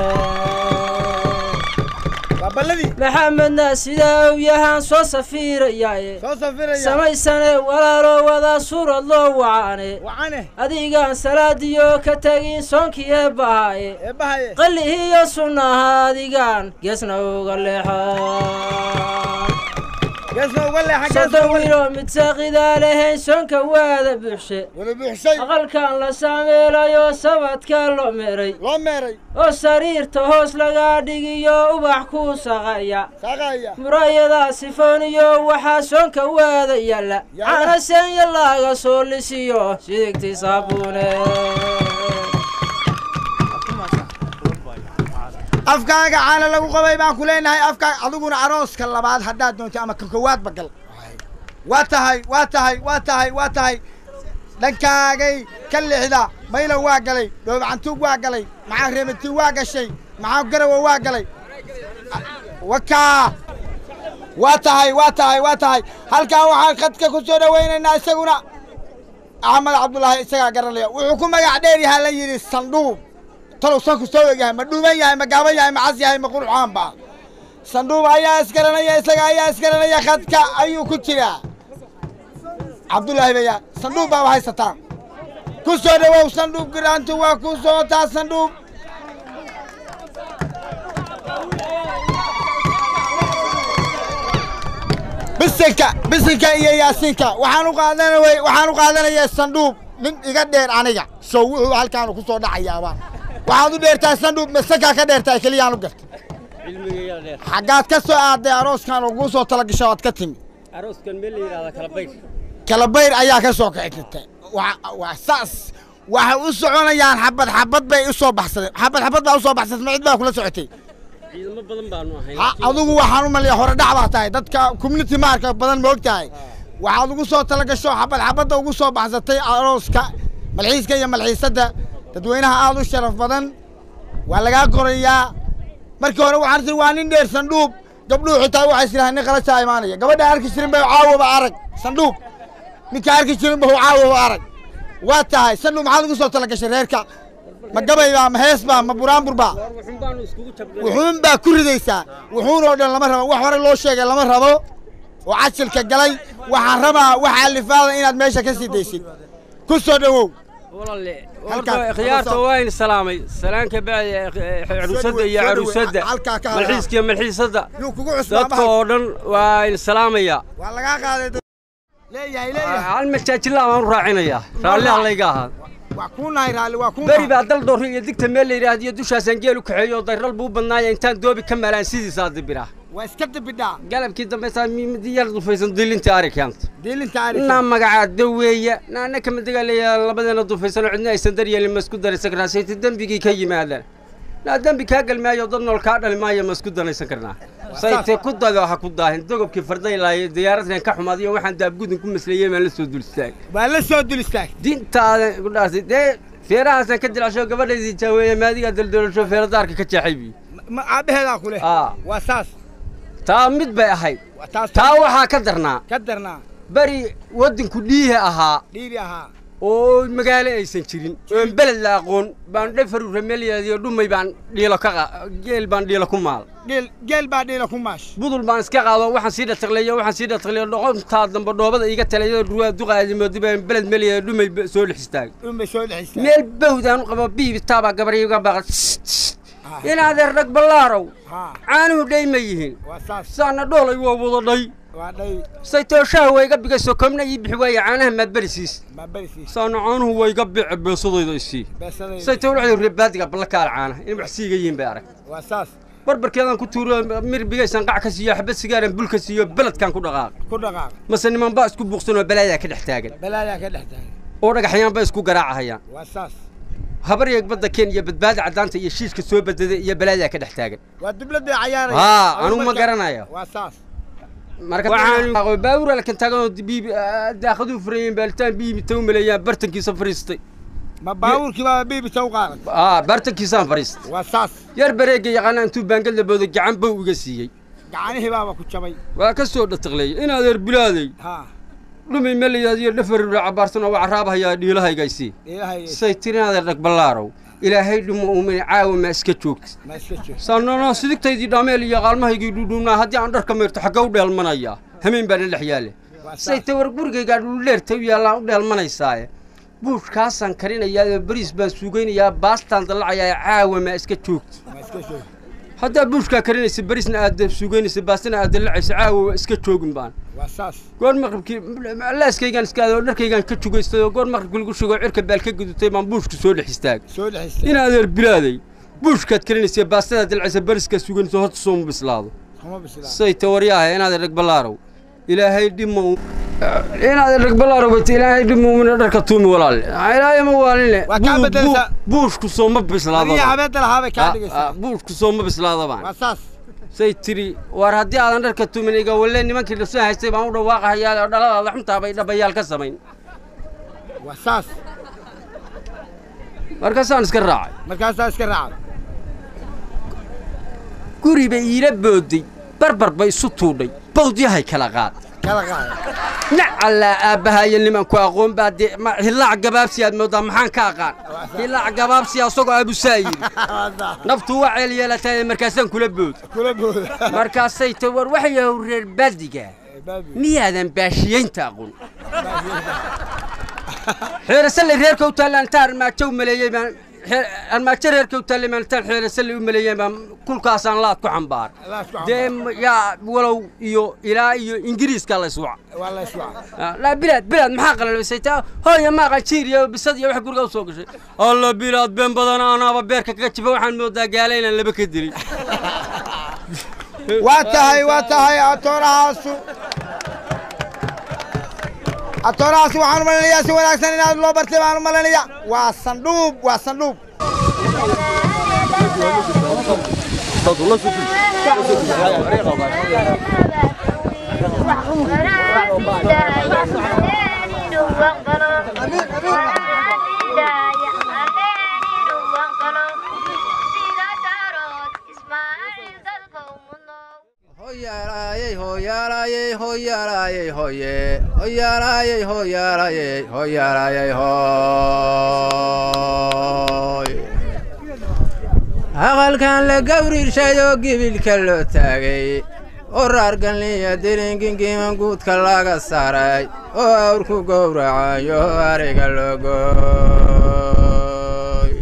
waa balladii maxamedna sidaa uu yahaan soo safiirayaaye soo safiraya samaysane walaaloo wadaa suurad loo wacaane wacane adigaan salaadiyo ka tegin soonkii eebbahaaye eebbahaye qallihiiyo sunnaha adigaan geesna uga leexaa geesna uga leexa soddon wiiloo mid saaqidaa lahayn soonka waada buuxshe wada buuxshay aqalkan la saameelayo sabadka loo meeray loo meeray oo sariirta hoos lagaa dhigiyo ubax ku saqaya saaqaya muraayada sifooniyo waxaa soonka waada yaalla cana seenya laaga soo lisiyo sidigtii saabuune afkaaga caana lagu qabay baan ku leenahay afkaa adiguna arooska labaad haddaad doonto ama ka kowaadba gal waa tahay waa tahay waa tahay waa tahay dhankaagay ka lixda maylo waa galay dhoobacantuug waa galay maxaa reebatii waa gashay maxaa garawa waa galay wakaa waa tahay waa tahay waa tahay halkan waxaan khadka ku soo dhowaynaynaa isaguna axmed cabdulaahi isagaa garanaya wuxuu ku magac dheer yahaa la yidhi sandhuub talow sanku soo egyahay ma dhuuban yahay ma gaaban yahay ma cas yahay ma qurxaan ba sandhuub ayaa isgaranaya isaga ayaa isgaranaya khadka ayuu ku jiraa cabdulaahi baya sandhuub baaba haysataa ku soo dhowow sandhuub giraantu waa ku socotaa sandhuub bisinka bisinka iyo yaasiinka waxaan u qaadanay waxaan u qaadanayaa sandhuub nin iga dheer aniga sow wuxuu halkaanu ku soo dhacayaaba waxaad u dheertahay sandhuub masakaa ka dheertahay keliyaan u gartay xaggaad ka soo aaday arooskan oo kuu soo talagasho ood ka timi arooskan meel la yidhahda kalabayr kalabayr ayaa ka soo kicitay waa saas waxay u soconayaan xabad xabad bay u soo baxsadeen xabad xabad baa u soo baxsatay ma cid baa kula socotay ciidamo badan baanu ahayn ha adigu waxaan u maleeya hore dhac baa tahay dadka community maarka badan ma og tahay waxaad ugu soo talagasho xabad xabadda ugu soo baxsatay arooska malxiiska iyo malxiisadda dadweynaha aad u sharaf badan waa lagaa qorayaa markii hore waxaan tii waa nin dheer sandhuub gabdhuhu xitaa waxay isirahaan nin qalashaa imaanaya gabadha arki jirin bay caawaba arag sandhuub ninka arki jirin bahu caawaba arag waa tahay sandhuub maxaad ugu soo talagashay reerka ma gabay baa ma hees baa ma buraanbur baa wuxuun baanu iskugu jabnay wuxuun baa ku ridaysaa wuxuun oo dhan lama rabo wax hore loo sheegay lama rabo oo casilka galay waxaan rabaa wax alifaada inaad meesha ka sii daysid ku soo dhowow walaale Halkaan, horta khiyaarta halkaan. waa in salaamay salaan ka bacdi caruusadda iyo soo dhaweey, caruusadda halkaa ka hadla. malxiiska iyo malxiisadda yuu kugu cusbaa dadka oo dhan waa in salaamaya waa lagaa qaaday leeyahay leeyahay hal majaajilaa baan u raacinayaa raalli hallayga ahaa waa kuu nahay raalli waa kuu beri baa dal doorri iyo digta meel la yidhaahdiyo dushaasaan geel u kaxeeyo dayral buu badnaaya intaan doobi ka maalaan sidiisaa dibiraa waa iska dibidhaa galabkii dambe saa midi yar dufaysan dilintii ari keenta diilinta ari naa magacaa daweeya naana kama degaalaya labadeena dufaysan oo cidna aysan daryeelin ma isku daraysan karnaa sayti dembigii ka yimaadaan naa dembi kaa galmaayo dad nool kaa dhali maayo ma isku danaysan karnaa sayte ku dado ha ku daahin dogobkii fardaylaayo diyaaradkan ka xumaad iyo waxaan daabgudin ku masleeyey baan la soo dul istaagay waa la soo dul istaagay diintaada ku dhaartay dee feerahaasaan ka dilcsho gabadhaydii jaaweeye maadigaa daldalasho feeradaarka ka jeexay bi ma aabaheedaa ku leh Aa. waa saas taa mid bay ahayd taas taa waxaa ka darnaa ka darnaa beri waddanku dhiihi ahaa dhiibi ahaa oo magaalo aysan jirin oon beled la aqoon baan dhafaru rameliyaadiyo dhumay baan dhiilo ka qa geel baan dhiilo ku maal geel geel baa dhiila ku maash budul baan iska qaado waxaan sii dhataqleeyo waxaan sii dhataqleeyo dhoqontaa dambe dhoobada iiga talayo ruwaa duqaadi moodi baan beled meliya dhumay ba- soo dhex istaagay dhumay soo dhexistaa meel bawdaan u qabo biibitaabaa gabar iiga baqa inaadeer rag ballaarow caanuhu dhay ma yihiin waa saas saana dhoolay waa wada dhay waa dhay saytooshaha waa iga bigayso komna ii bixi waaye caanaha maad berisiis ma berisiis saana caanuhu waa iga bici beesadayda isii beesadayda saytoo waxay reebaadiga ballakaal caanaha in wax siiga yihiin bay arag waa saas barbarkeedaan ku tuuro mir bigaysan qac ka siiyo xabad sigaaran bul ka siiyo beledkan ku dhaqaaq ku dhaqaaq mase niman baa isku buuqsanoo balaayaa ka dhex taagan balaayaa ka dhex taagan oo dhagaxyaan ba isku garaacahayaan waa saas habar yeeg badda keen iyo badbaada caddaanta iyo shiishka soo badada iyo balaayaa ka dhex taagan waa dibladda cayaaraya haa anugu ma garanayo waa saas marka waxaan baawur alkan taagan oo biibi daaqaduu furayeen baalitaan biibi ta u maleeyaan bartankiisa fariistay ma baabuurkii baa biibita u qaaday aa bartankiisaan fariistay waa saas yar bareega yaqaana intuu baangad la boodo gacan bow iga siiyey gacanihii baaba ku jabay waa ka soo dhataqleeyay in adeer bilaaday haa dhumi melayaad iyo dhafarura cabaarsan oo wacraabahayaa dhiilahaygaysii ilaahay say tiri in adeer dhag ballaarow ilaahay dhumo uumini caawa ma iska joogtid ma iska joog saanano sidigtaydii dhaameel iyo qaalmahaygii dhuudhuubnaa haddii aan dharka mayrto xagga u dheelmanayaa hameen baa la dhex yaale say ta war gurigaygaa dhuldheerta u yaallaan u dheelmanaysaaye buushkaasaan karinayaa oo bariis baan suugaynayaa baastaan dallacayaa caawa ma iska joogtid ma iska joog haddaa buushkaa karinaysa barisna aad suugaynaysa baastana aad dallacaysa caawa waa iska joogin baan waa saas goor maqribkii laaskaygaan iska aado dharkaygaan ka jugaystay oo goor maqribkii lagu shugoo cirka baal ka gudutay baan buushka soo dhex istaagay soo dhexistay in adeer bilaaday buushkaad karinaysa baastada dalcaysa bariskaa suganaysa horta sooma bislaado kuma bislaa say tawaryaaha inaad rag ballaarow ilaahay dhimo inaad rag ballaarow bata ilaahay dhimo mina dharka tuumi walaalle ilaahay ma waaline Waa kaa bedeleysaa. buushku sooma bislaado adiga habeenta lahaa bay kaa dhigaysaa buushku sooma bislaado baan waa saas say tiri war haddii aadan dharka tumin iga walle nimankii dhasoo haystay baan u dhawaaqahayaa oo dhaladaada xuntaa bay dhabayaal ka samayn waa saas markaasaan iska raacay markaasaa iska raacday guri bay iila booday barbar bay isu tuudhay bawdyahay kala qaad kala qaaday nacallaa aabbahayo nimanku aqoon baa dee ma hillaac gabaabsi aad moodaa maxaan ka aqaan hillaac gabaabsi asagoo aabusaa yidhi naftu waa ceel yeelataay markaasaan kula bood kula booda markaasay ta war waxyahow reer baadiga miyaadan baashiyeynta aqoon xeerasalle reerka u taalla intaan armaajo u maleeyey baan xeer- armaajo reerka u taallay baan intaan xeerasalle u maleeyey baan kulkaasaan laad ku xambaar dee m- yaa walow iyo ilaa iyo ingiriiska la iswac waa la iswacay Ah, laa bilaad bilaad maxaa qalalaysay taa hooya maaqan jiir iyo bisad iyo wax guriga u soo gashay alla bilaad been badan anaaba beerka kaga jifa waxaan moodaa gaala inaan laba ka dilin waa tahay waa tahay atoorahaasu atoorahaasi waxaan u malaynayaa si wanaagsan inaad loo bartay baan u malaynayaa waa sandhuub waa sandhuub Hoyaalayey, hoyaalayey, hoyaalayey, hoye. Hoyaalayey, hoyaalayey, hoyaalayey, hoy. aqalkan la gawrirshay oo gibilka loo taagay oo raargalniya diringingiman guudka laga saaray oo awrku gowracayo oo ariga loo gooy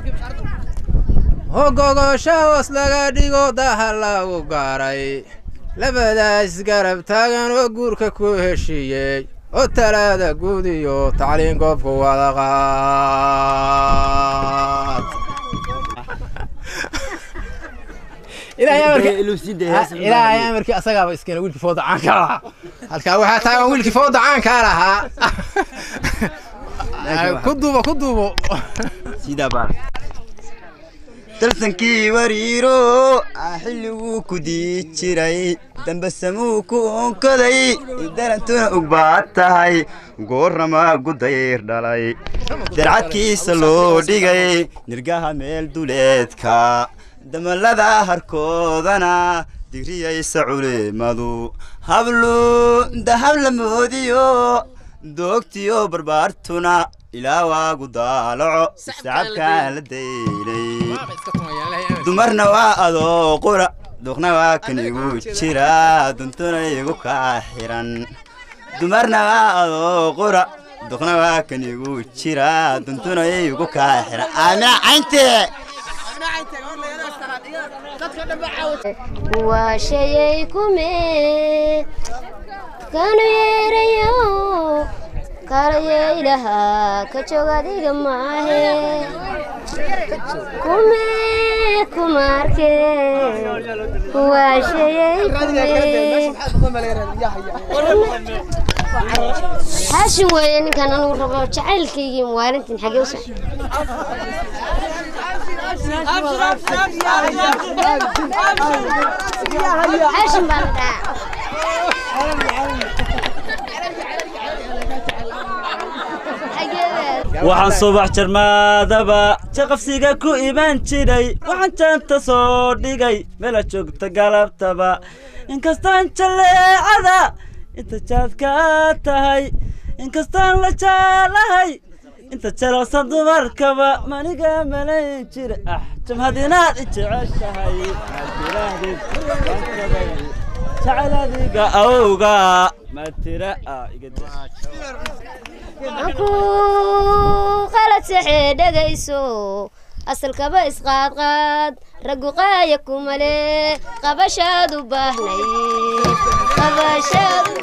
oo gogosha hoos laga dhigo daha lagu gaaray labadaas garab taagan oo guurka ku heshiiyey oo talaada guud iyo tacliin goobku wada qaad ilaahay amarkii ilaahay amarkii asagaaba iskana wiilkii fooda caanka lahaa halkaa waxaa taagan wiilkii fooda caanka lahaa ku duubo ku duubo dalsankii wariiro aa xilliguu ku dii jiray dambasamuu ku onkaday darantuna ugbaad tahay goorrama gudayr dhalay darcadkiisa loo dhigay nirgaha meel duleedka damalada harkoodana digriyaysa culimadu hablu dahab la moodiyo doogtiyo barbaartuna ilaa waagu daalaco sacabkaa la daylay dumarna waa adoo qura duqna waa kan igu jira duntuna igu kaa xiran dumarna waa adoo qura duqna waa kan igu jira duntuna igu kaa xiran aamina cayntee waa shayay kume kanu yeerayo kalayaylaha ka joog adiga maahe kume kumaarke waa shayay kume haashin weeye ninkan anugu rabo jacaylkaygii maalintin xagee u socday haashin baa la dhaca waxaan subax jarmaadaba jaqafsiga ku iman jiray waxaan jaanta soo dhigay meela joogta galabtaba inkastaan jaleecada inta jaadka tahay inkastaan la jaalahay inta jalaqsan dumarkaba maniga malayn jira ah jamhadinaad i jeceshahay jecel adiga awga matira anku qalad saxee dhegayso asalkaba isqaadqaad raggu qaaya kumale qabashaad u baahnay qabashaad u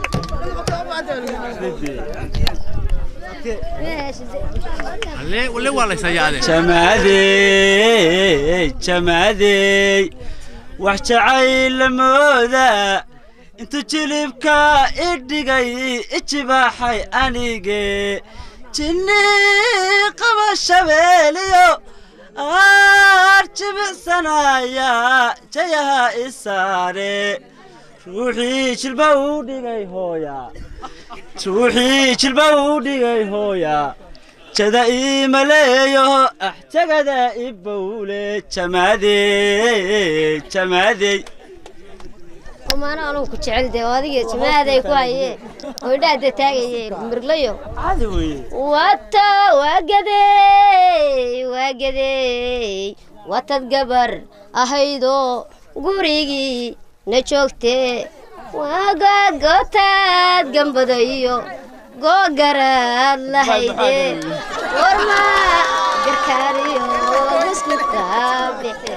jamaadey jamaadey wax jacayl la mooda intuu jilibka i dhigay ijibaaxay anige jinni qaba shabeeliyo aar jibicsanaya jayaha i saare ruuxii jilba u dhigay hooya ruuxii jilba u dhigay hooya jada ii maleeyo ah jagada i bowle jamaadey jamaadey kumaano anugu ku jecel dee oo adiga jamaaday ku hayee oo idhaada taagaye mirlayo wata waagadey waagadey watad gabar ahaydoo gurigii na joogtee waagaad gootaad gambada iyo googaraad lahayde warma garkaariyo biskutka bixe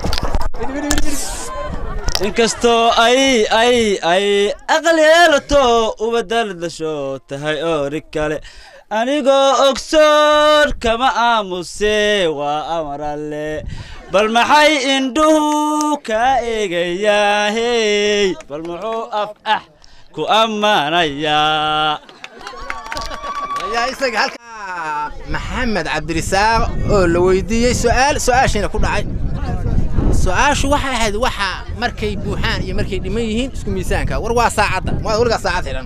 inkastoo ay ay ay aqal yeelato ubadal dasho tahay oori kale anigoo ogsoon kama aamuse waa amaralle bal maxay indhuhu kaa eegayaa hey bal muxuu af ah ku ammaanayaa maxamed cabdirisaaq oo la weydiiyey su'aal su'aashiina ku dhacay su-aashu waxay ahayd waxa markay buuxaan iyo markay dhiman yihiin isku miisaanka war waa saacadda waad weligaa saacad xidhan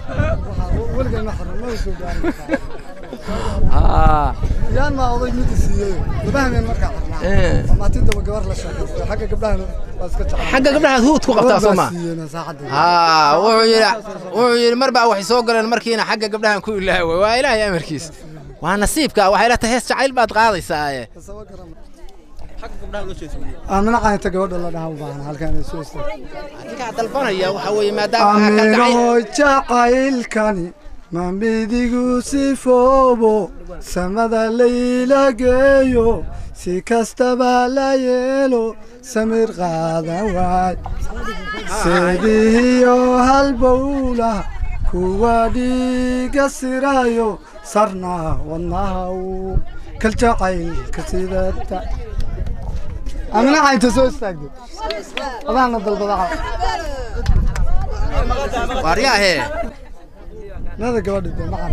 yaan maa oday mid siiyey labahmeen markaa xirnaa amaatinta gabar la sheekaystay xagga gabdhahan waa iska jecel xagga gabdhahaad huud ku qabtaa soo ma haa wuxuu yidhi wuxuu yidhi mar baa waxay soo galeen markiina xagga gabdhahan ku ilaaway waa ilaahay amarkiis waa nasiibka waxay la tahay hees jacayl baad qaadaysaaye aamina qaynta gabadha la dhaha u baahna halkaan ay soo istaag adigaa dalbanaya waxa weeye maadaama amino jacaylkani ma midigu sifoobo samada layla geeyo si kastaba la yeelo samir qaadan waay seedihiyo halbowla kuwa dhiiga sirayo sarna wadnahaw kaljacaylka sidata amina caynta soo istaagdo adaana dalbada waaryaahe nada gabadhi dee ma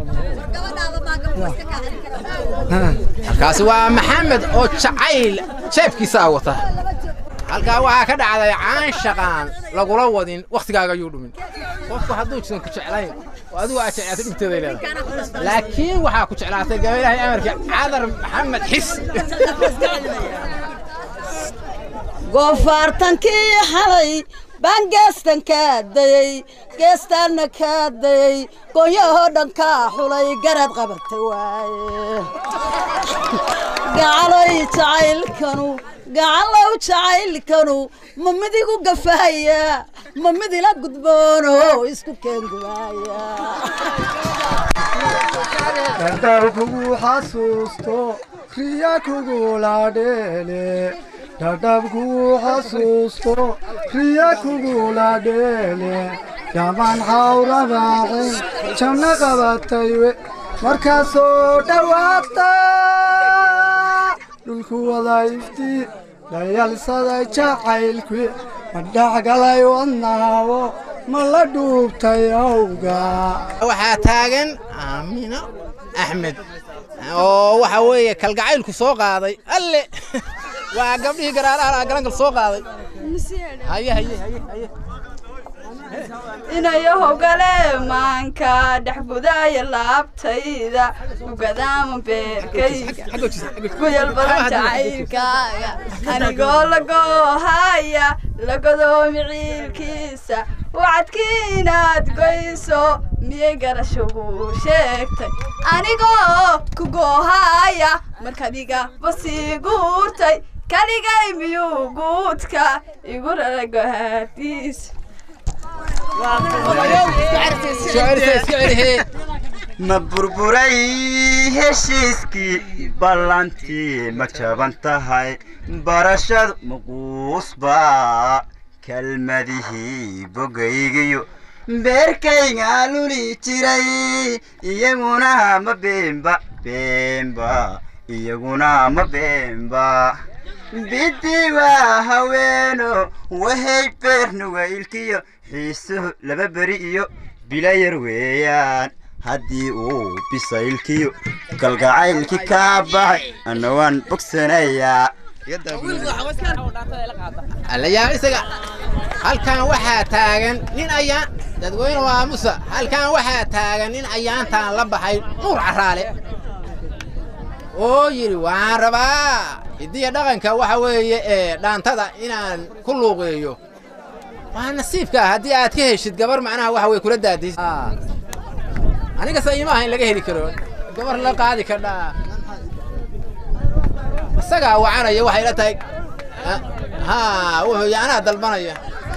halkaasi waa maxamed oo jacayl jeebkiisaa wata halkaa waxaa ka dhacday caanshaqaan lagula wadin wakhtigaaga ayuu dhumin qofku hadduu jisan ku jeclayn oo adigu aad jeclaatay dhibteeday leedahay laakiin waxaa ku jeclaatay gabaylahay amarkii cadar maxamed xis goofaartankii xalay baan geestan kaa dayey geestaanna kaa dayey goonyahoo dhan kaa xulay garad qabatay waaye gacaloy jacaylkanu gacalow jacaylkanu ma midigu gafaaya ma midila gudboono isku keengubaaya dhadhaw kugu xasuusto riya kugula dheele dhadhab kugu xasuusto riya kugula dheele yaman xawrabaacin janno qabataywe markaasoo dhowaata dhulku wada ifti dhayalsaday jacaylku ma dhexgalay wadnaawo ma la dhuubtay awga waxaa taagan aamino axmed oo waxa weeye kalgacaylku soo qaaday alle waa gabdhihii garaaraha garangal soo qaaday haye haye haye haye inayo hogale maanka dhex gudaya laabtayda ugadaama beerkayga kuyal badan jacaylkaaga anigoo lagoohaya lagodoomi ciilkiisa wacadkii inaad goyso miyay garashagu sheegtay anigoo ku goohaya markadiga basii guurtay kaligay miyuu guudka igu rara gohaadiisa ma burburay heshiiskii ballantii ma jaban tahay barashadu maquusba kelmadihii bogaygiyo beerkayga luli jiray iyaguna ma beenba beenba iyaguna ma beenba biddi waa haweeno wahay beer nugaylkiyo xiisuhu laba beri iyo bilayar weeyaan haddii uu bisaylkiyo kalgacaylkii kaa baxay anna waan bogsanayaa allayaa isaga halkan waxaa taagan nin ayaan dadweyne waa musa halkan waxaa taagan nin ayaantaan la baxay nuur caraale oo yidhi waan rabaa hidiya dhaqanka waxa weeye ee dhaantada inaan ku luuqeeyo waa nasiibka haddii aad ka heshid gabar macnaha waxa weye kula daadis aniga se iima aha in laga heli karo gabar la qaadi kadhaa isagaa wacanaya waxay la tahay ha wuxuu y anaa dalbanaya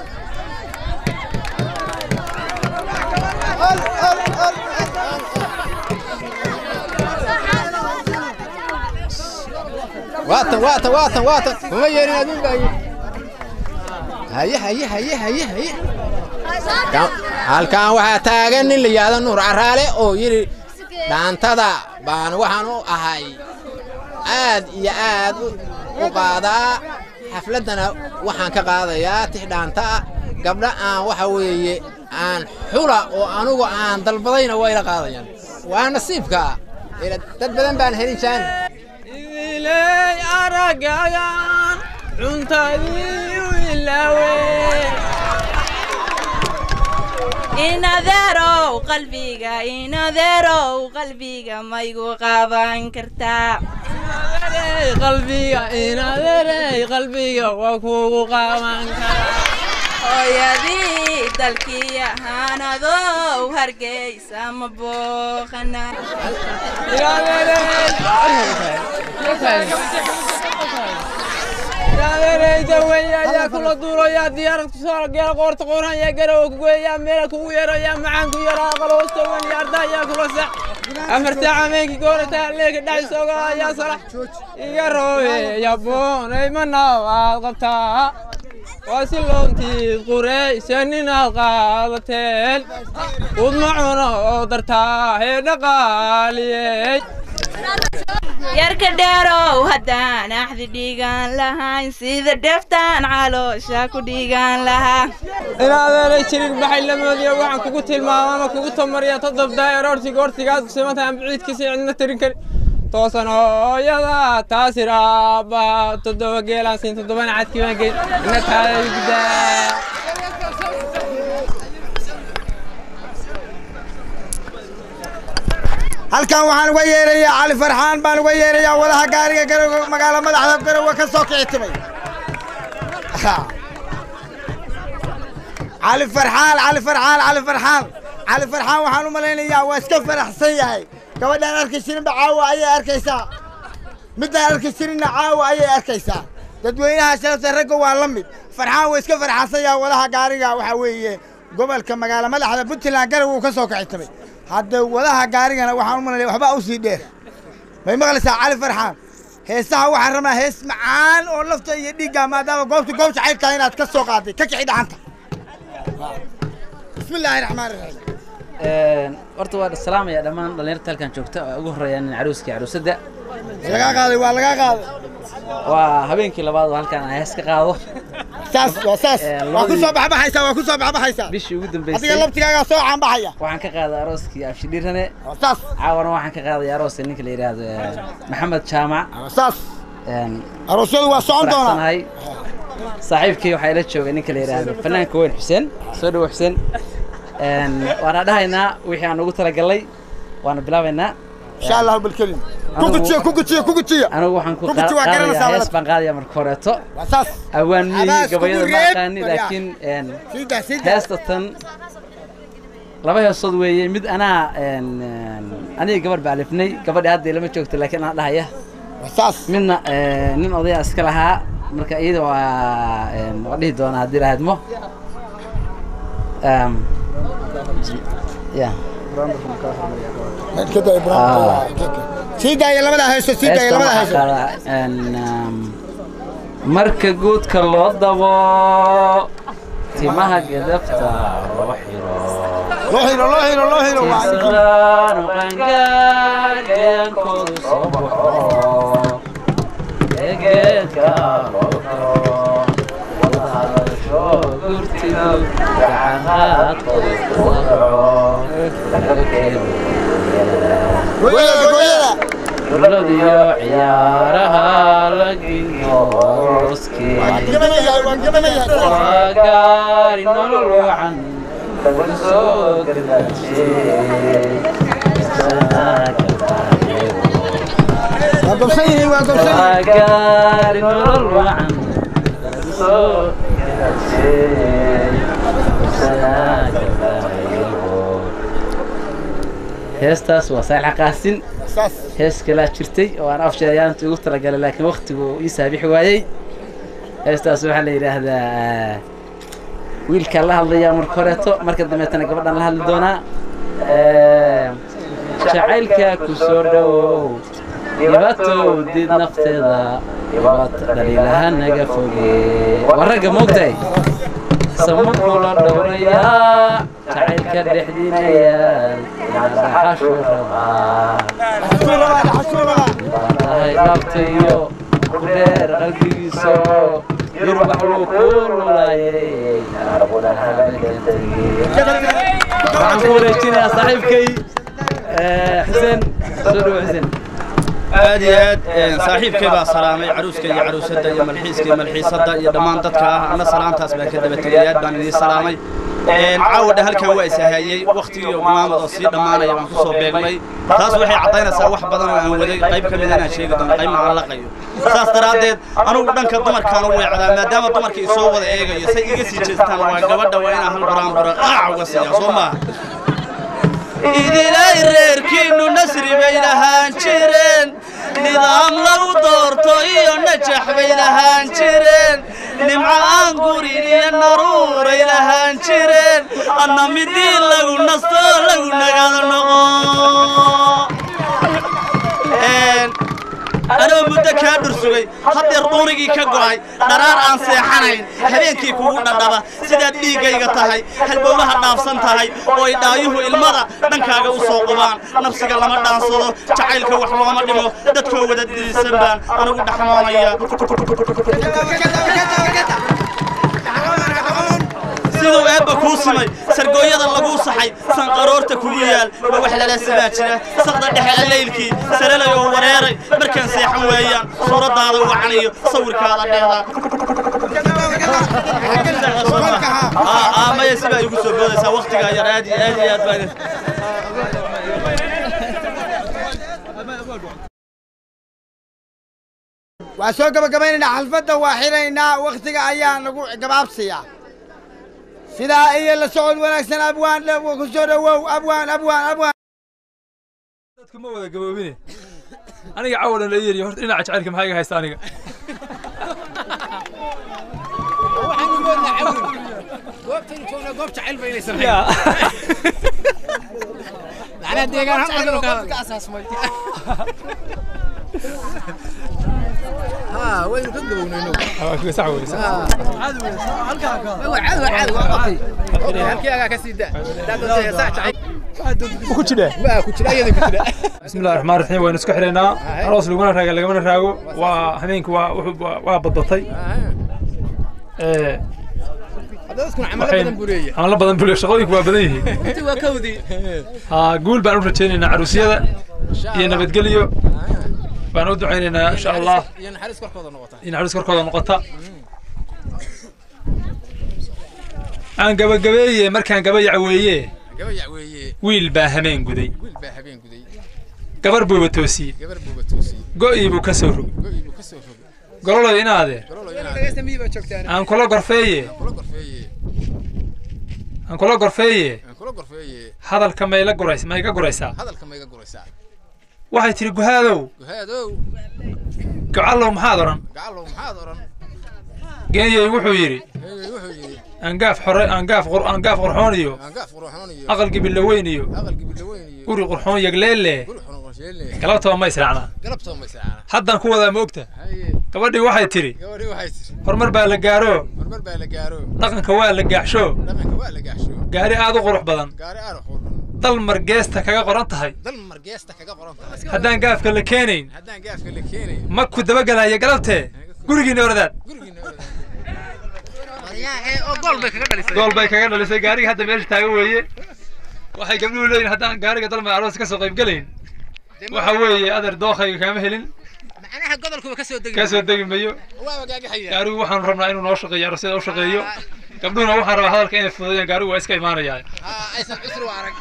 waatan waatan waatan waatan kuma yeerin adduun baa yidhi haye haye haye haye haye halkan waxaa taagan nin la yidhaahdo nuur caraale oo yidhi dhaantada baan waxaan u ahay aad iyo aad u qaadaa xafladdana waxaan ka qaadayaa tix dhaanta ah gabdha aan waxa weeye aan xula oo anugu aan dalbadayna waa ila qaadayaan waa nasiibka dad badan baan helin jaan ilay aragagan cuntadii u ilaawe inadeerow qalbiga inadeerow qalbiga maygu qaaban kartaa qalbiga inadeerey qalbiga waa kugu qaaban karaa hooyadii dalkii ahaanadow hargeysa ma booqana yaadeereyda weya ayaa kula duulayaa diyaarad kusoo geela qoorta qoorhaya garow kugeeyaa meela kugu yeerayaa macaan ku yaraa qaloosta wen yaarda ayaa kula sax afarta cameenkii goorata leeka dhaxisooga ayaa sala iga roobe yaboonay manaw aad qabtaa waa si loontiid quraysa ninaad qaadateen udma cuno oo dartaa hee dhaqaaliyey yarka dheerow haddaan axdi dhiigaan lahayn sida dheftaan caloosha ku dhiigaan lahaa inaadeelay jirig baxay lamoodiya waxaan kugu tilmaama ama kugu tamariya todob daayar ortiga ortigaad kusimantahay aan biciidkiisa cidna tirin karin toosan hooyada taasir aabba toddoba geelaan siin toddobana cadkii baan geyn ina taada gudaa halkan waxaan uga yeerayaa cali farxaan baan uga yeerayaa wadaha gaariga garowe magaalo madaxda garowe ka soo kici timay cali farxaan cali farxaan cali farxaan cali farxaan waxaan u malaynayaa waa iska faraxsan yahay gabadhaan arki jirinba caawa ayay arkaysaa midaan arki jirinna caawa ayay arkaysaa dadweynaha sharafta ragga waa la mid farxaan waa iska farxansan yahay wadaha gaariga waxaa weeye gobolka magaalo madaxda puntland garowe uu ka soo kici timay hadda wadaha gaarigana waxaan u malanaya waxbaa u sii dheer may maqlaysaa cali farxaan heesaha waxaan rabaa hees macaan oo lafta iyo dhiigga maadaama goobta goob jacayl tahay inaad ka soo qaaday ka kici dhacanta bismi illaahi raxmaan raxiim horta waa salaamaya dhammaan dhallinyarta halkan joogta oo ugu horreeyaan caruuskii caruusadda lagaa qaaday waa lagaa qaaday waa habeenkii labaad oo halkan aan hees ka qaado saas waa saas waa ku soo baxbaxaysaa waa ku soo baxbaxaysaa bishii ugu dambeysay adiga laftigaagaa soo caanbaxaya waxaan ka qaaday arooskii abshidhiirane saas caawana waxaan ka qaaday arooska ninka la yidhaahdo eh, maxamed jaamac saas aroosyadu waa socon doonaa faraxsanahay saaxiibkii waxaa ila joogay ninka la yidhaahdo fanaanka weyn xuseen soo dhawo xuseen Een, waana dhahaynaa wixii aan ugu talagalay waana bilaabaynaa insha allahu bilkelim ku gujiyo ku gujiyo ku gujiyo anigu waxaan ku Ku guji, waa qaadayaa garanaysaa hees walad. baan qaadaya marka horeeto waa saas awaan Abaas miyii kugu gabayada ma reeb, aqaani waryaa. laakiin een, Sida, sida. heesta tan laba heesood weeye mid anaa een, een, aniga gabar baa alifnay gabadhi hadda ilama joogto laakiin anaa dhahaya saas midna ee, nin odaya iska lahaa marka iyada waa een, waa dhihi doonaa haddii lahaydmo Ehm, ya kada ibraahim sii daaya labada hayso sii daaya Heestan labada waxaa hayso qaadaa, een, um, marka guudka loo dabo timaha gadafta loo xiro loo xiro loo xiro loo xiro waa Tisqaan u qangaarkoodu soo baxo egeedka loo daro wadahadasho gurtidu gacanqaadkoodu ku dhaco dowladiyo ciyaaraha la geeyo booskii waa gaari nolol wacan lagu soo waa gobsan yihiin waa gobsan waa yihiin gaari nolol wacan lagu soo heestaas waa saalxa qaasin saas hees kalaa jirtay oo aan afsheeyaanta ugu talagalay laakiin waktigu ii saabixi waayey heestaas waxaa la yidhaahdaa wiilkaan la hadlayaa marka horeeto marka dambeetana gabadhaan la hadli doonaa Eh, jacaylka ku soo dhowow dhibatow did nafteeda dhibaato dhaliilaha naga foge waa ragga moogtahay samukula dhowrayaa jacaylka dhexdiinayaal dhaxashu rabaa tahay dhaabtayo ku dheer qalbigiisa yurbax wuu ku lulaayay waxaan ku wareejinayaa saaxiibkay eh, xuseen soo dhawo xuseen aad iyo aad een, saaxiibkay baa salaamay caruuska iyo caruusadda iyo malxiiska iyo malxiisadda iyo dhammaan dadka ah anna salaamtaas baan ka daba tegay aad baan idiin salaamay Een, caawadha halkan waa isahayey waktigii oo maamad oo sii dhammaanaya baan kusoo beegmay taas waxay caddaynaysaa wax badan oo aan waday qayb ka mid inaan sheegi doono qaybna aan laqayo saas daraaddeed anugu dhanka dumarkaan u weecdaa maadaama dumarka isoo wada eegayo say iga sii jeestaan waa gabadha waa inaan hal buraanbura qaac uga siiya soo maaha idilay reerkiinnu nasri bay lahaan jireen nidaam lagu doorto iyo najax bay lahaan jireen nimco aan gurin iyo naruuray lahaan jireen anna midii lagu nasto lagu nagado noqo Een, anoo muddo kaa dhursugay haddeer duunigii ka go'ay dharaar aan seexanayn habeenkii kugu dhadhaba sidaad dhiiggayga tahay halbowlaha dhaafsan tahay oo ay dhaayuhu ilmada dhankaaga u soo qubaan nafsiga lama dhaansado jacaylka wax looma dhimo dadkoo wada dirisan baan anigu dhaxmoonaya siduu eebba kuu simay sargooyada laguu saxay sanqaroorta kugu yaal ma wax lala sibaa jira saqda dhexe allaylkii sarelay oo wareeray markaan seexan weeyaan suuraddaada wacanayo sawirkaada dheedaa maya sibaa igu soo boodaysaa waktigaa yar aad iyo aad iyo aad baan waa soo gabagabaynaynaa xalfadda waa xiraynaa wakhtiga ayaa nagu gabaabsiya sidaa iyo la socod wanaagsan abwaan ku soo dhowow abwaan abwaan abwaan dadku ma wada gaboobine aniga cawalan la yeeriyo horta dhinaca jacaylka maxaa iga haysta aniga waynu ka gabownayno sax wey halkii agaa ka sii da ku jidhe بسم الله الرحمن الرحيم وين اسكو حرينا aroos laguna raaga lagamana raago waa habeenku waa wuxuu waa badbatay ee camalo badan buu leeyahay shaqooyinku waa badan yihiin haa guul baan u rajaynaynaa caruusyada iyo nabadgelyo baan u ducaynaynaa insha allah iyo naxariis korkooda noqota in naxariis korkooda noqota aan gabagabeeye markaan gabayac weeye gabayac weeye wiil baa hameen guday wiil baa habeen guday gabar buuba toosiyey gabar buuba toosiyey go'ii buu ka soo rogay go'ii buu ka soo rogay gololoy inaadee gololo inaad aan kula gorfeeye kula gorfeeye aan kula gorfeeye aan kula gorfeeye hadalka mayla gurays ma iga guraysaa hadalka ma iga guraysaa waxay tidhi guhaadow guhaadow gocallow maxaad odhan gacallow maxaad odhan geeyey wuxuu yidhi Eegay wuxuu yidhi angaaf xore angaaf qur angaaf qurxoon iyo angaaf qurxoon iyo aqal gibilaweyn iyo aqal gibilaweyn iyo guri qurxoon yagleelle guri qurxoon qorsheelle galabtaba ma israacnaa galabtaba ma israacnaa haddaan ku wadaa ma ogta haye gabadhii waxay tidhi gabadhii waxay tidhi horumar baa la gaaro horumar baa la gaaro dhaqanka waa la gaaxsho dhaqanka waa la gaasho gaari aad u qurux badan gaari aad u qurxoon dal margeesta kaga qoran tahay dal margeesta kaga qoran tahay haddaan gaafka la keenayn haddaan gaafka la keenayn ma ku dabagelaya galabtee gurigiinna oradaad gurigiina oo gool bay kaga dhalisay gool bay kaga dhalisay gaariga hadda meesha taagan weeye waxay gabdhuhu leeyihin haddaan gaariga dalmay aroos ka soo qayb gelayn waxa weeye adeer dookhayga kaama helin macnaha godolkuba ka soo degi ka soo degi mayo waa wagaagaxaya gaarigu waxaanu rabnaa inuu noo shaqeeyo aroosyada u shaqeeyo gabdhuhuna waxaan rabaa hadalka inay fududeeyaan gaarigu waa iska imaanayaa aysan cusri u arag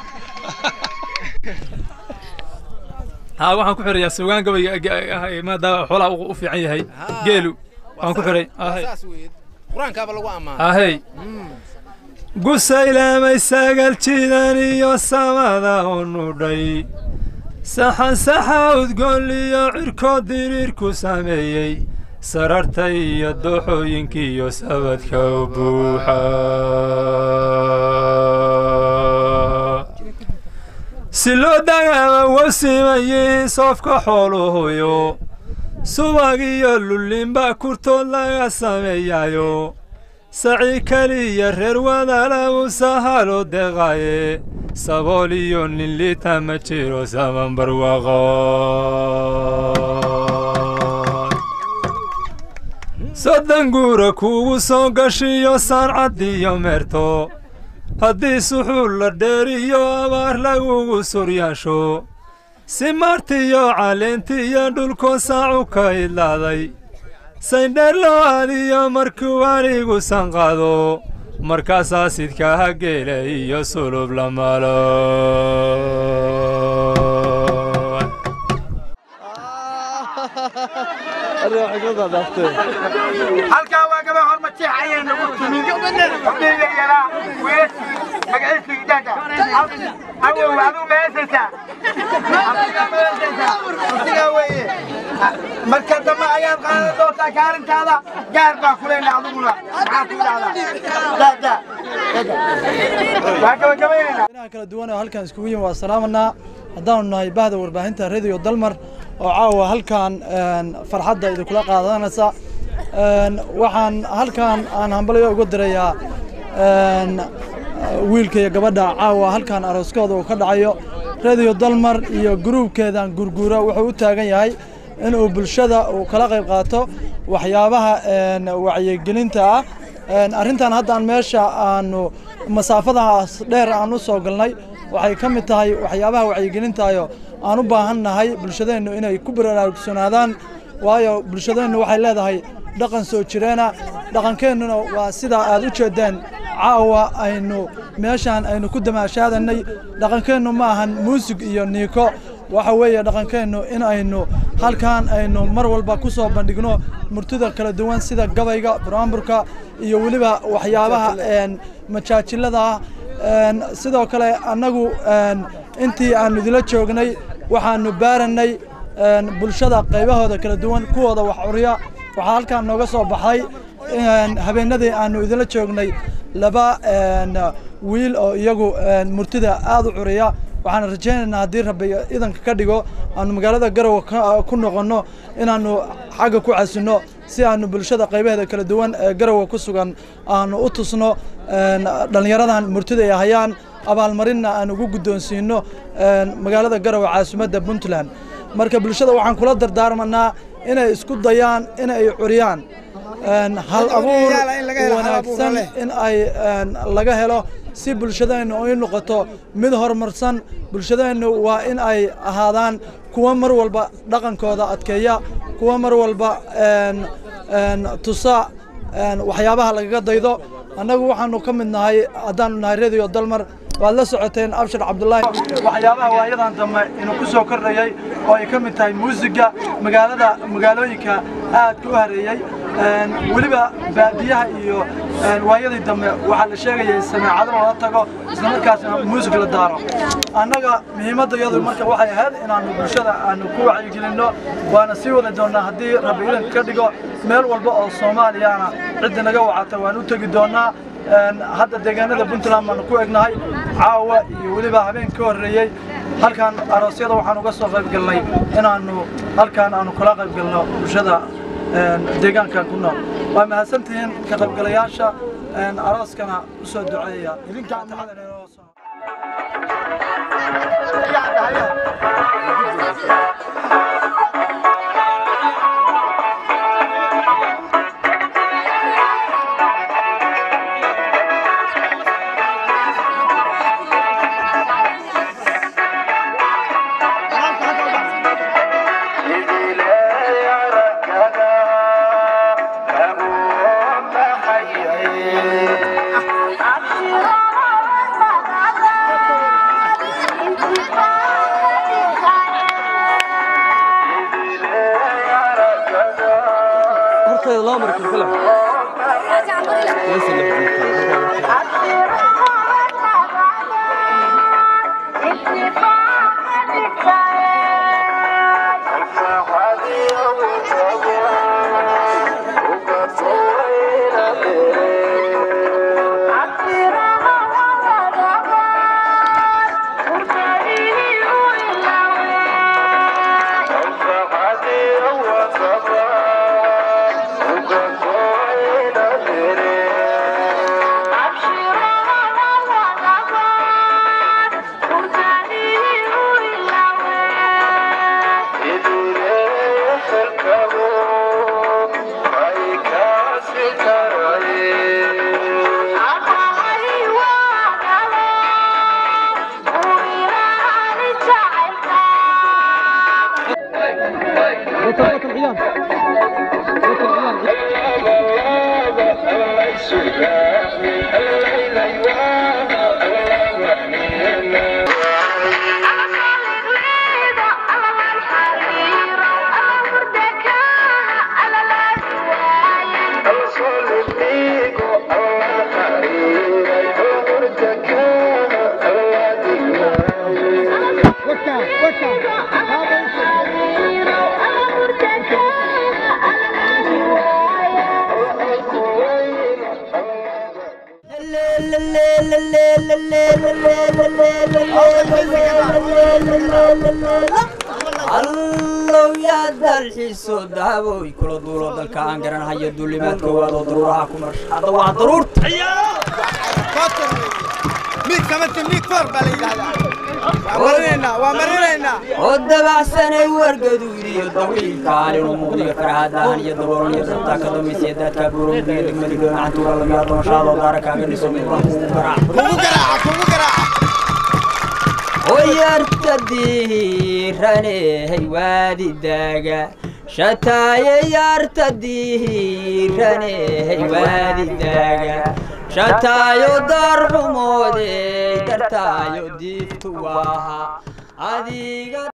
haa waxaan ku xirayaa sugaan gabayga maadaama xoolaha u fiican yahay geelu waan ku xiray saas weeye qur-aankaaba lagu ammaanay ahey gusaylaamay sagal jidan iyo samada u nudhay saxan saxa udgoon iyo cirkoo diriirku sameeyey sararta iyo dooxooyinkii iyo sabadka u buuxa si loo dagaama wasimayiin soofka xooluhuyo subag iyo lullinba kurtood laga sameeyayo saci keliya reer wadaala u sahalo deqaye sabool iyo nin liita ma jiro saman barwaaqo soddon guura kuugu soo gashiyo saancad iyo meerto haddii suxuul la dheeriyo abaar lagugu suryaasho si martiyo caleentiyo dhulko saacu ka idlaaday saydheer loo aadiyo markuu anigu sanqado markaasaa sidkaha geela iyo sulub la malo halkaa waa gaba horma jeex ayay nagu timid xubniga yaraa weesii magaciisa idaaga awow aduu meesaysaa asigaa weeye marka dambe ayaad qaadan doontaa kaalintaada gaar baa ku leena adiguna maxaa ku idhahdaa waa gabagabaynaynaa kala duwan oo halkan iskugu yimi waa salaamanaa haddaanu nahay bahda warbaahinta radio dalmar oo caawa halkan farxadda idinkula qaadanaysa waxaan halkan aan hambalyo uga dirayaa wiilka iyo gabadha caawa halkan arooskooda uu ka dhacayo radio dalmar iyo gruubkeedan gurguura wuxuu u taagan yahay inuu bulshada uu kala qayb qaato waxyaabaha wacyigelinta ah arrintan haddaan meesha aanu masaafadaas dheer aan u soo galnay waxay ka mid tahay waxyaabaha wacyigelintaayo aan u baahan nahay bulshadeennu inay ku baraarugsanaadaan waayo bulshadeennu waxay leedahay dhaqan soo jireena dhaqankeennuna waa sidaa aad u jeedeen caawa aynu meeshaan aynu ku damaashaadanay dhaqankeennu ma ahan muusig iyo niiko waxa weeye dhaqankeennu in aynu halkan aynu mar walba ku soo bandhigno murtida kala duwan sida gabayga buraanburka iyo weliba waxyaabaha majaajilada sidoo kale annagu intii aanu idila joognay waxaanu baaranay bulshada qaybahooda kala duwan kuwooda wax curiya waxaa halkan nooga soo baxay habeenadii aanu idila joognay laba wiil oo iyagu murtida aada u curiya waxaan rajaynaynaa haddii rabbi idanka ka dhigo aanu magaalada garowe ku noqonno inaanu xagga ku casinno si aanu bulshada qaybaheeda kala duwan ee garowe ku sugan aanu u tusno dhallinyaradan murtida ay hayaan abaalmarinna aan ugu guddoonsiino magaalada garowe caasimadda puntland marka bulshada waxaan kula dardaarmanaa inay isku dayaan in ay curiyaan hal abuur wanaagsan in ay laga helo si bulshadeennu ay noqoto mid horumarsan bulshadeennu waa in ay ahaadaan kuwa mar walba dhaqankooda adkeeya kuwa mar walba tusa waxyaabaha lagaga daydo annagu waxaanu ka mid nahay haddaanu nahay radio dalmar waad la socoteen abshir cabdullaahi waxyaabaha waayadan dambe inuu ku soo kordhayay oo ay ka mid tahay muusiga magaalada magaalooyinka aadka u hareeyey weliba baadiyaha iyo waayadii dambe waxaa la sheegayay sameecado loola tago isla markaasna muusig la daaro annaga muhiimadda iyadu marka waxay ahayd inaanu bulshada aanu ku wacyigelinno waana sii wadi doonnaa haddii rabbi idanka ka dhigo meel walba oo soomaaliyana ciddi naga wacata waan u tegi doonnaa hadda deegaanada puntland baanu ku egnahay caawa iyo weliba habeen ka horreeyey halkan aroosyada waxaan uga soo qayb galnay inaanu halkan aanu kula qayb galno bulshada deegaankan ku nool waa mahadsantihiin ka qaybgalayaasha arooskana u soo duceeya la la la la la la la la la la la la la allow yaa dalxiiso dahaboy kula duulo dalka aan garanhayo duulimaadka waadoo daruuraha ku marsha hadda waa daruurta oo dabacsanay wargaduudiyo dawiilkaan inuu muuqdiyo farahadahan iyo daboolan iyo dabtaa ka dambaysiya daadkaa buurowdiyo degmadi dhoonacantuura lamiyaa doonshaadoo daara kaaga dhiso midbaan kugu garaac oyarta diiranehey waadi daaga shataaye yarta diiranehey waadi daaga shataayo darxumoodey dartaayo diiftu waaha adiga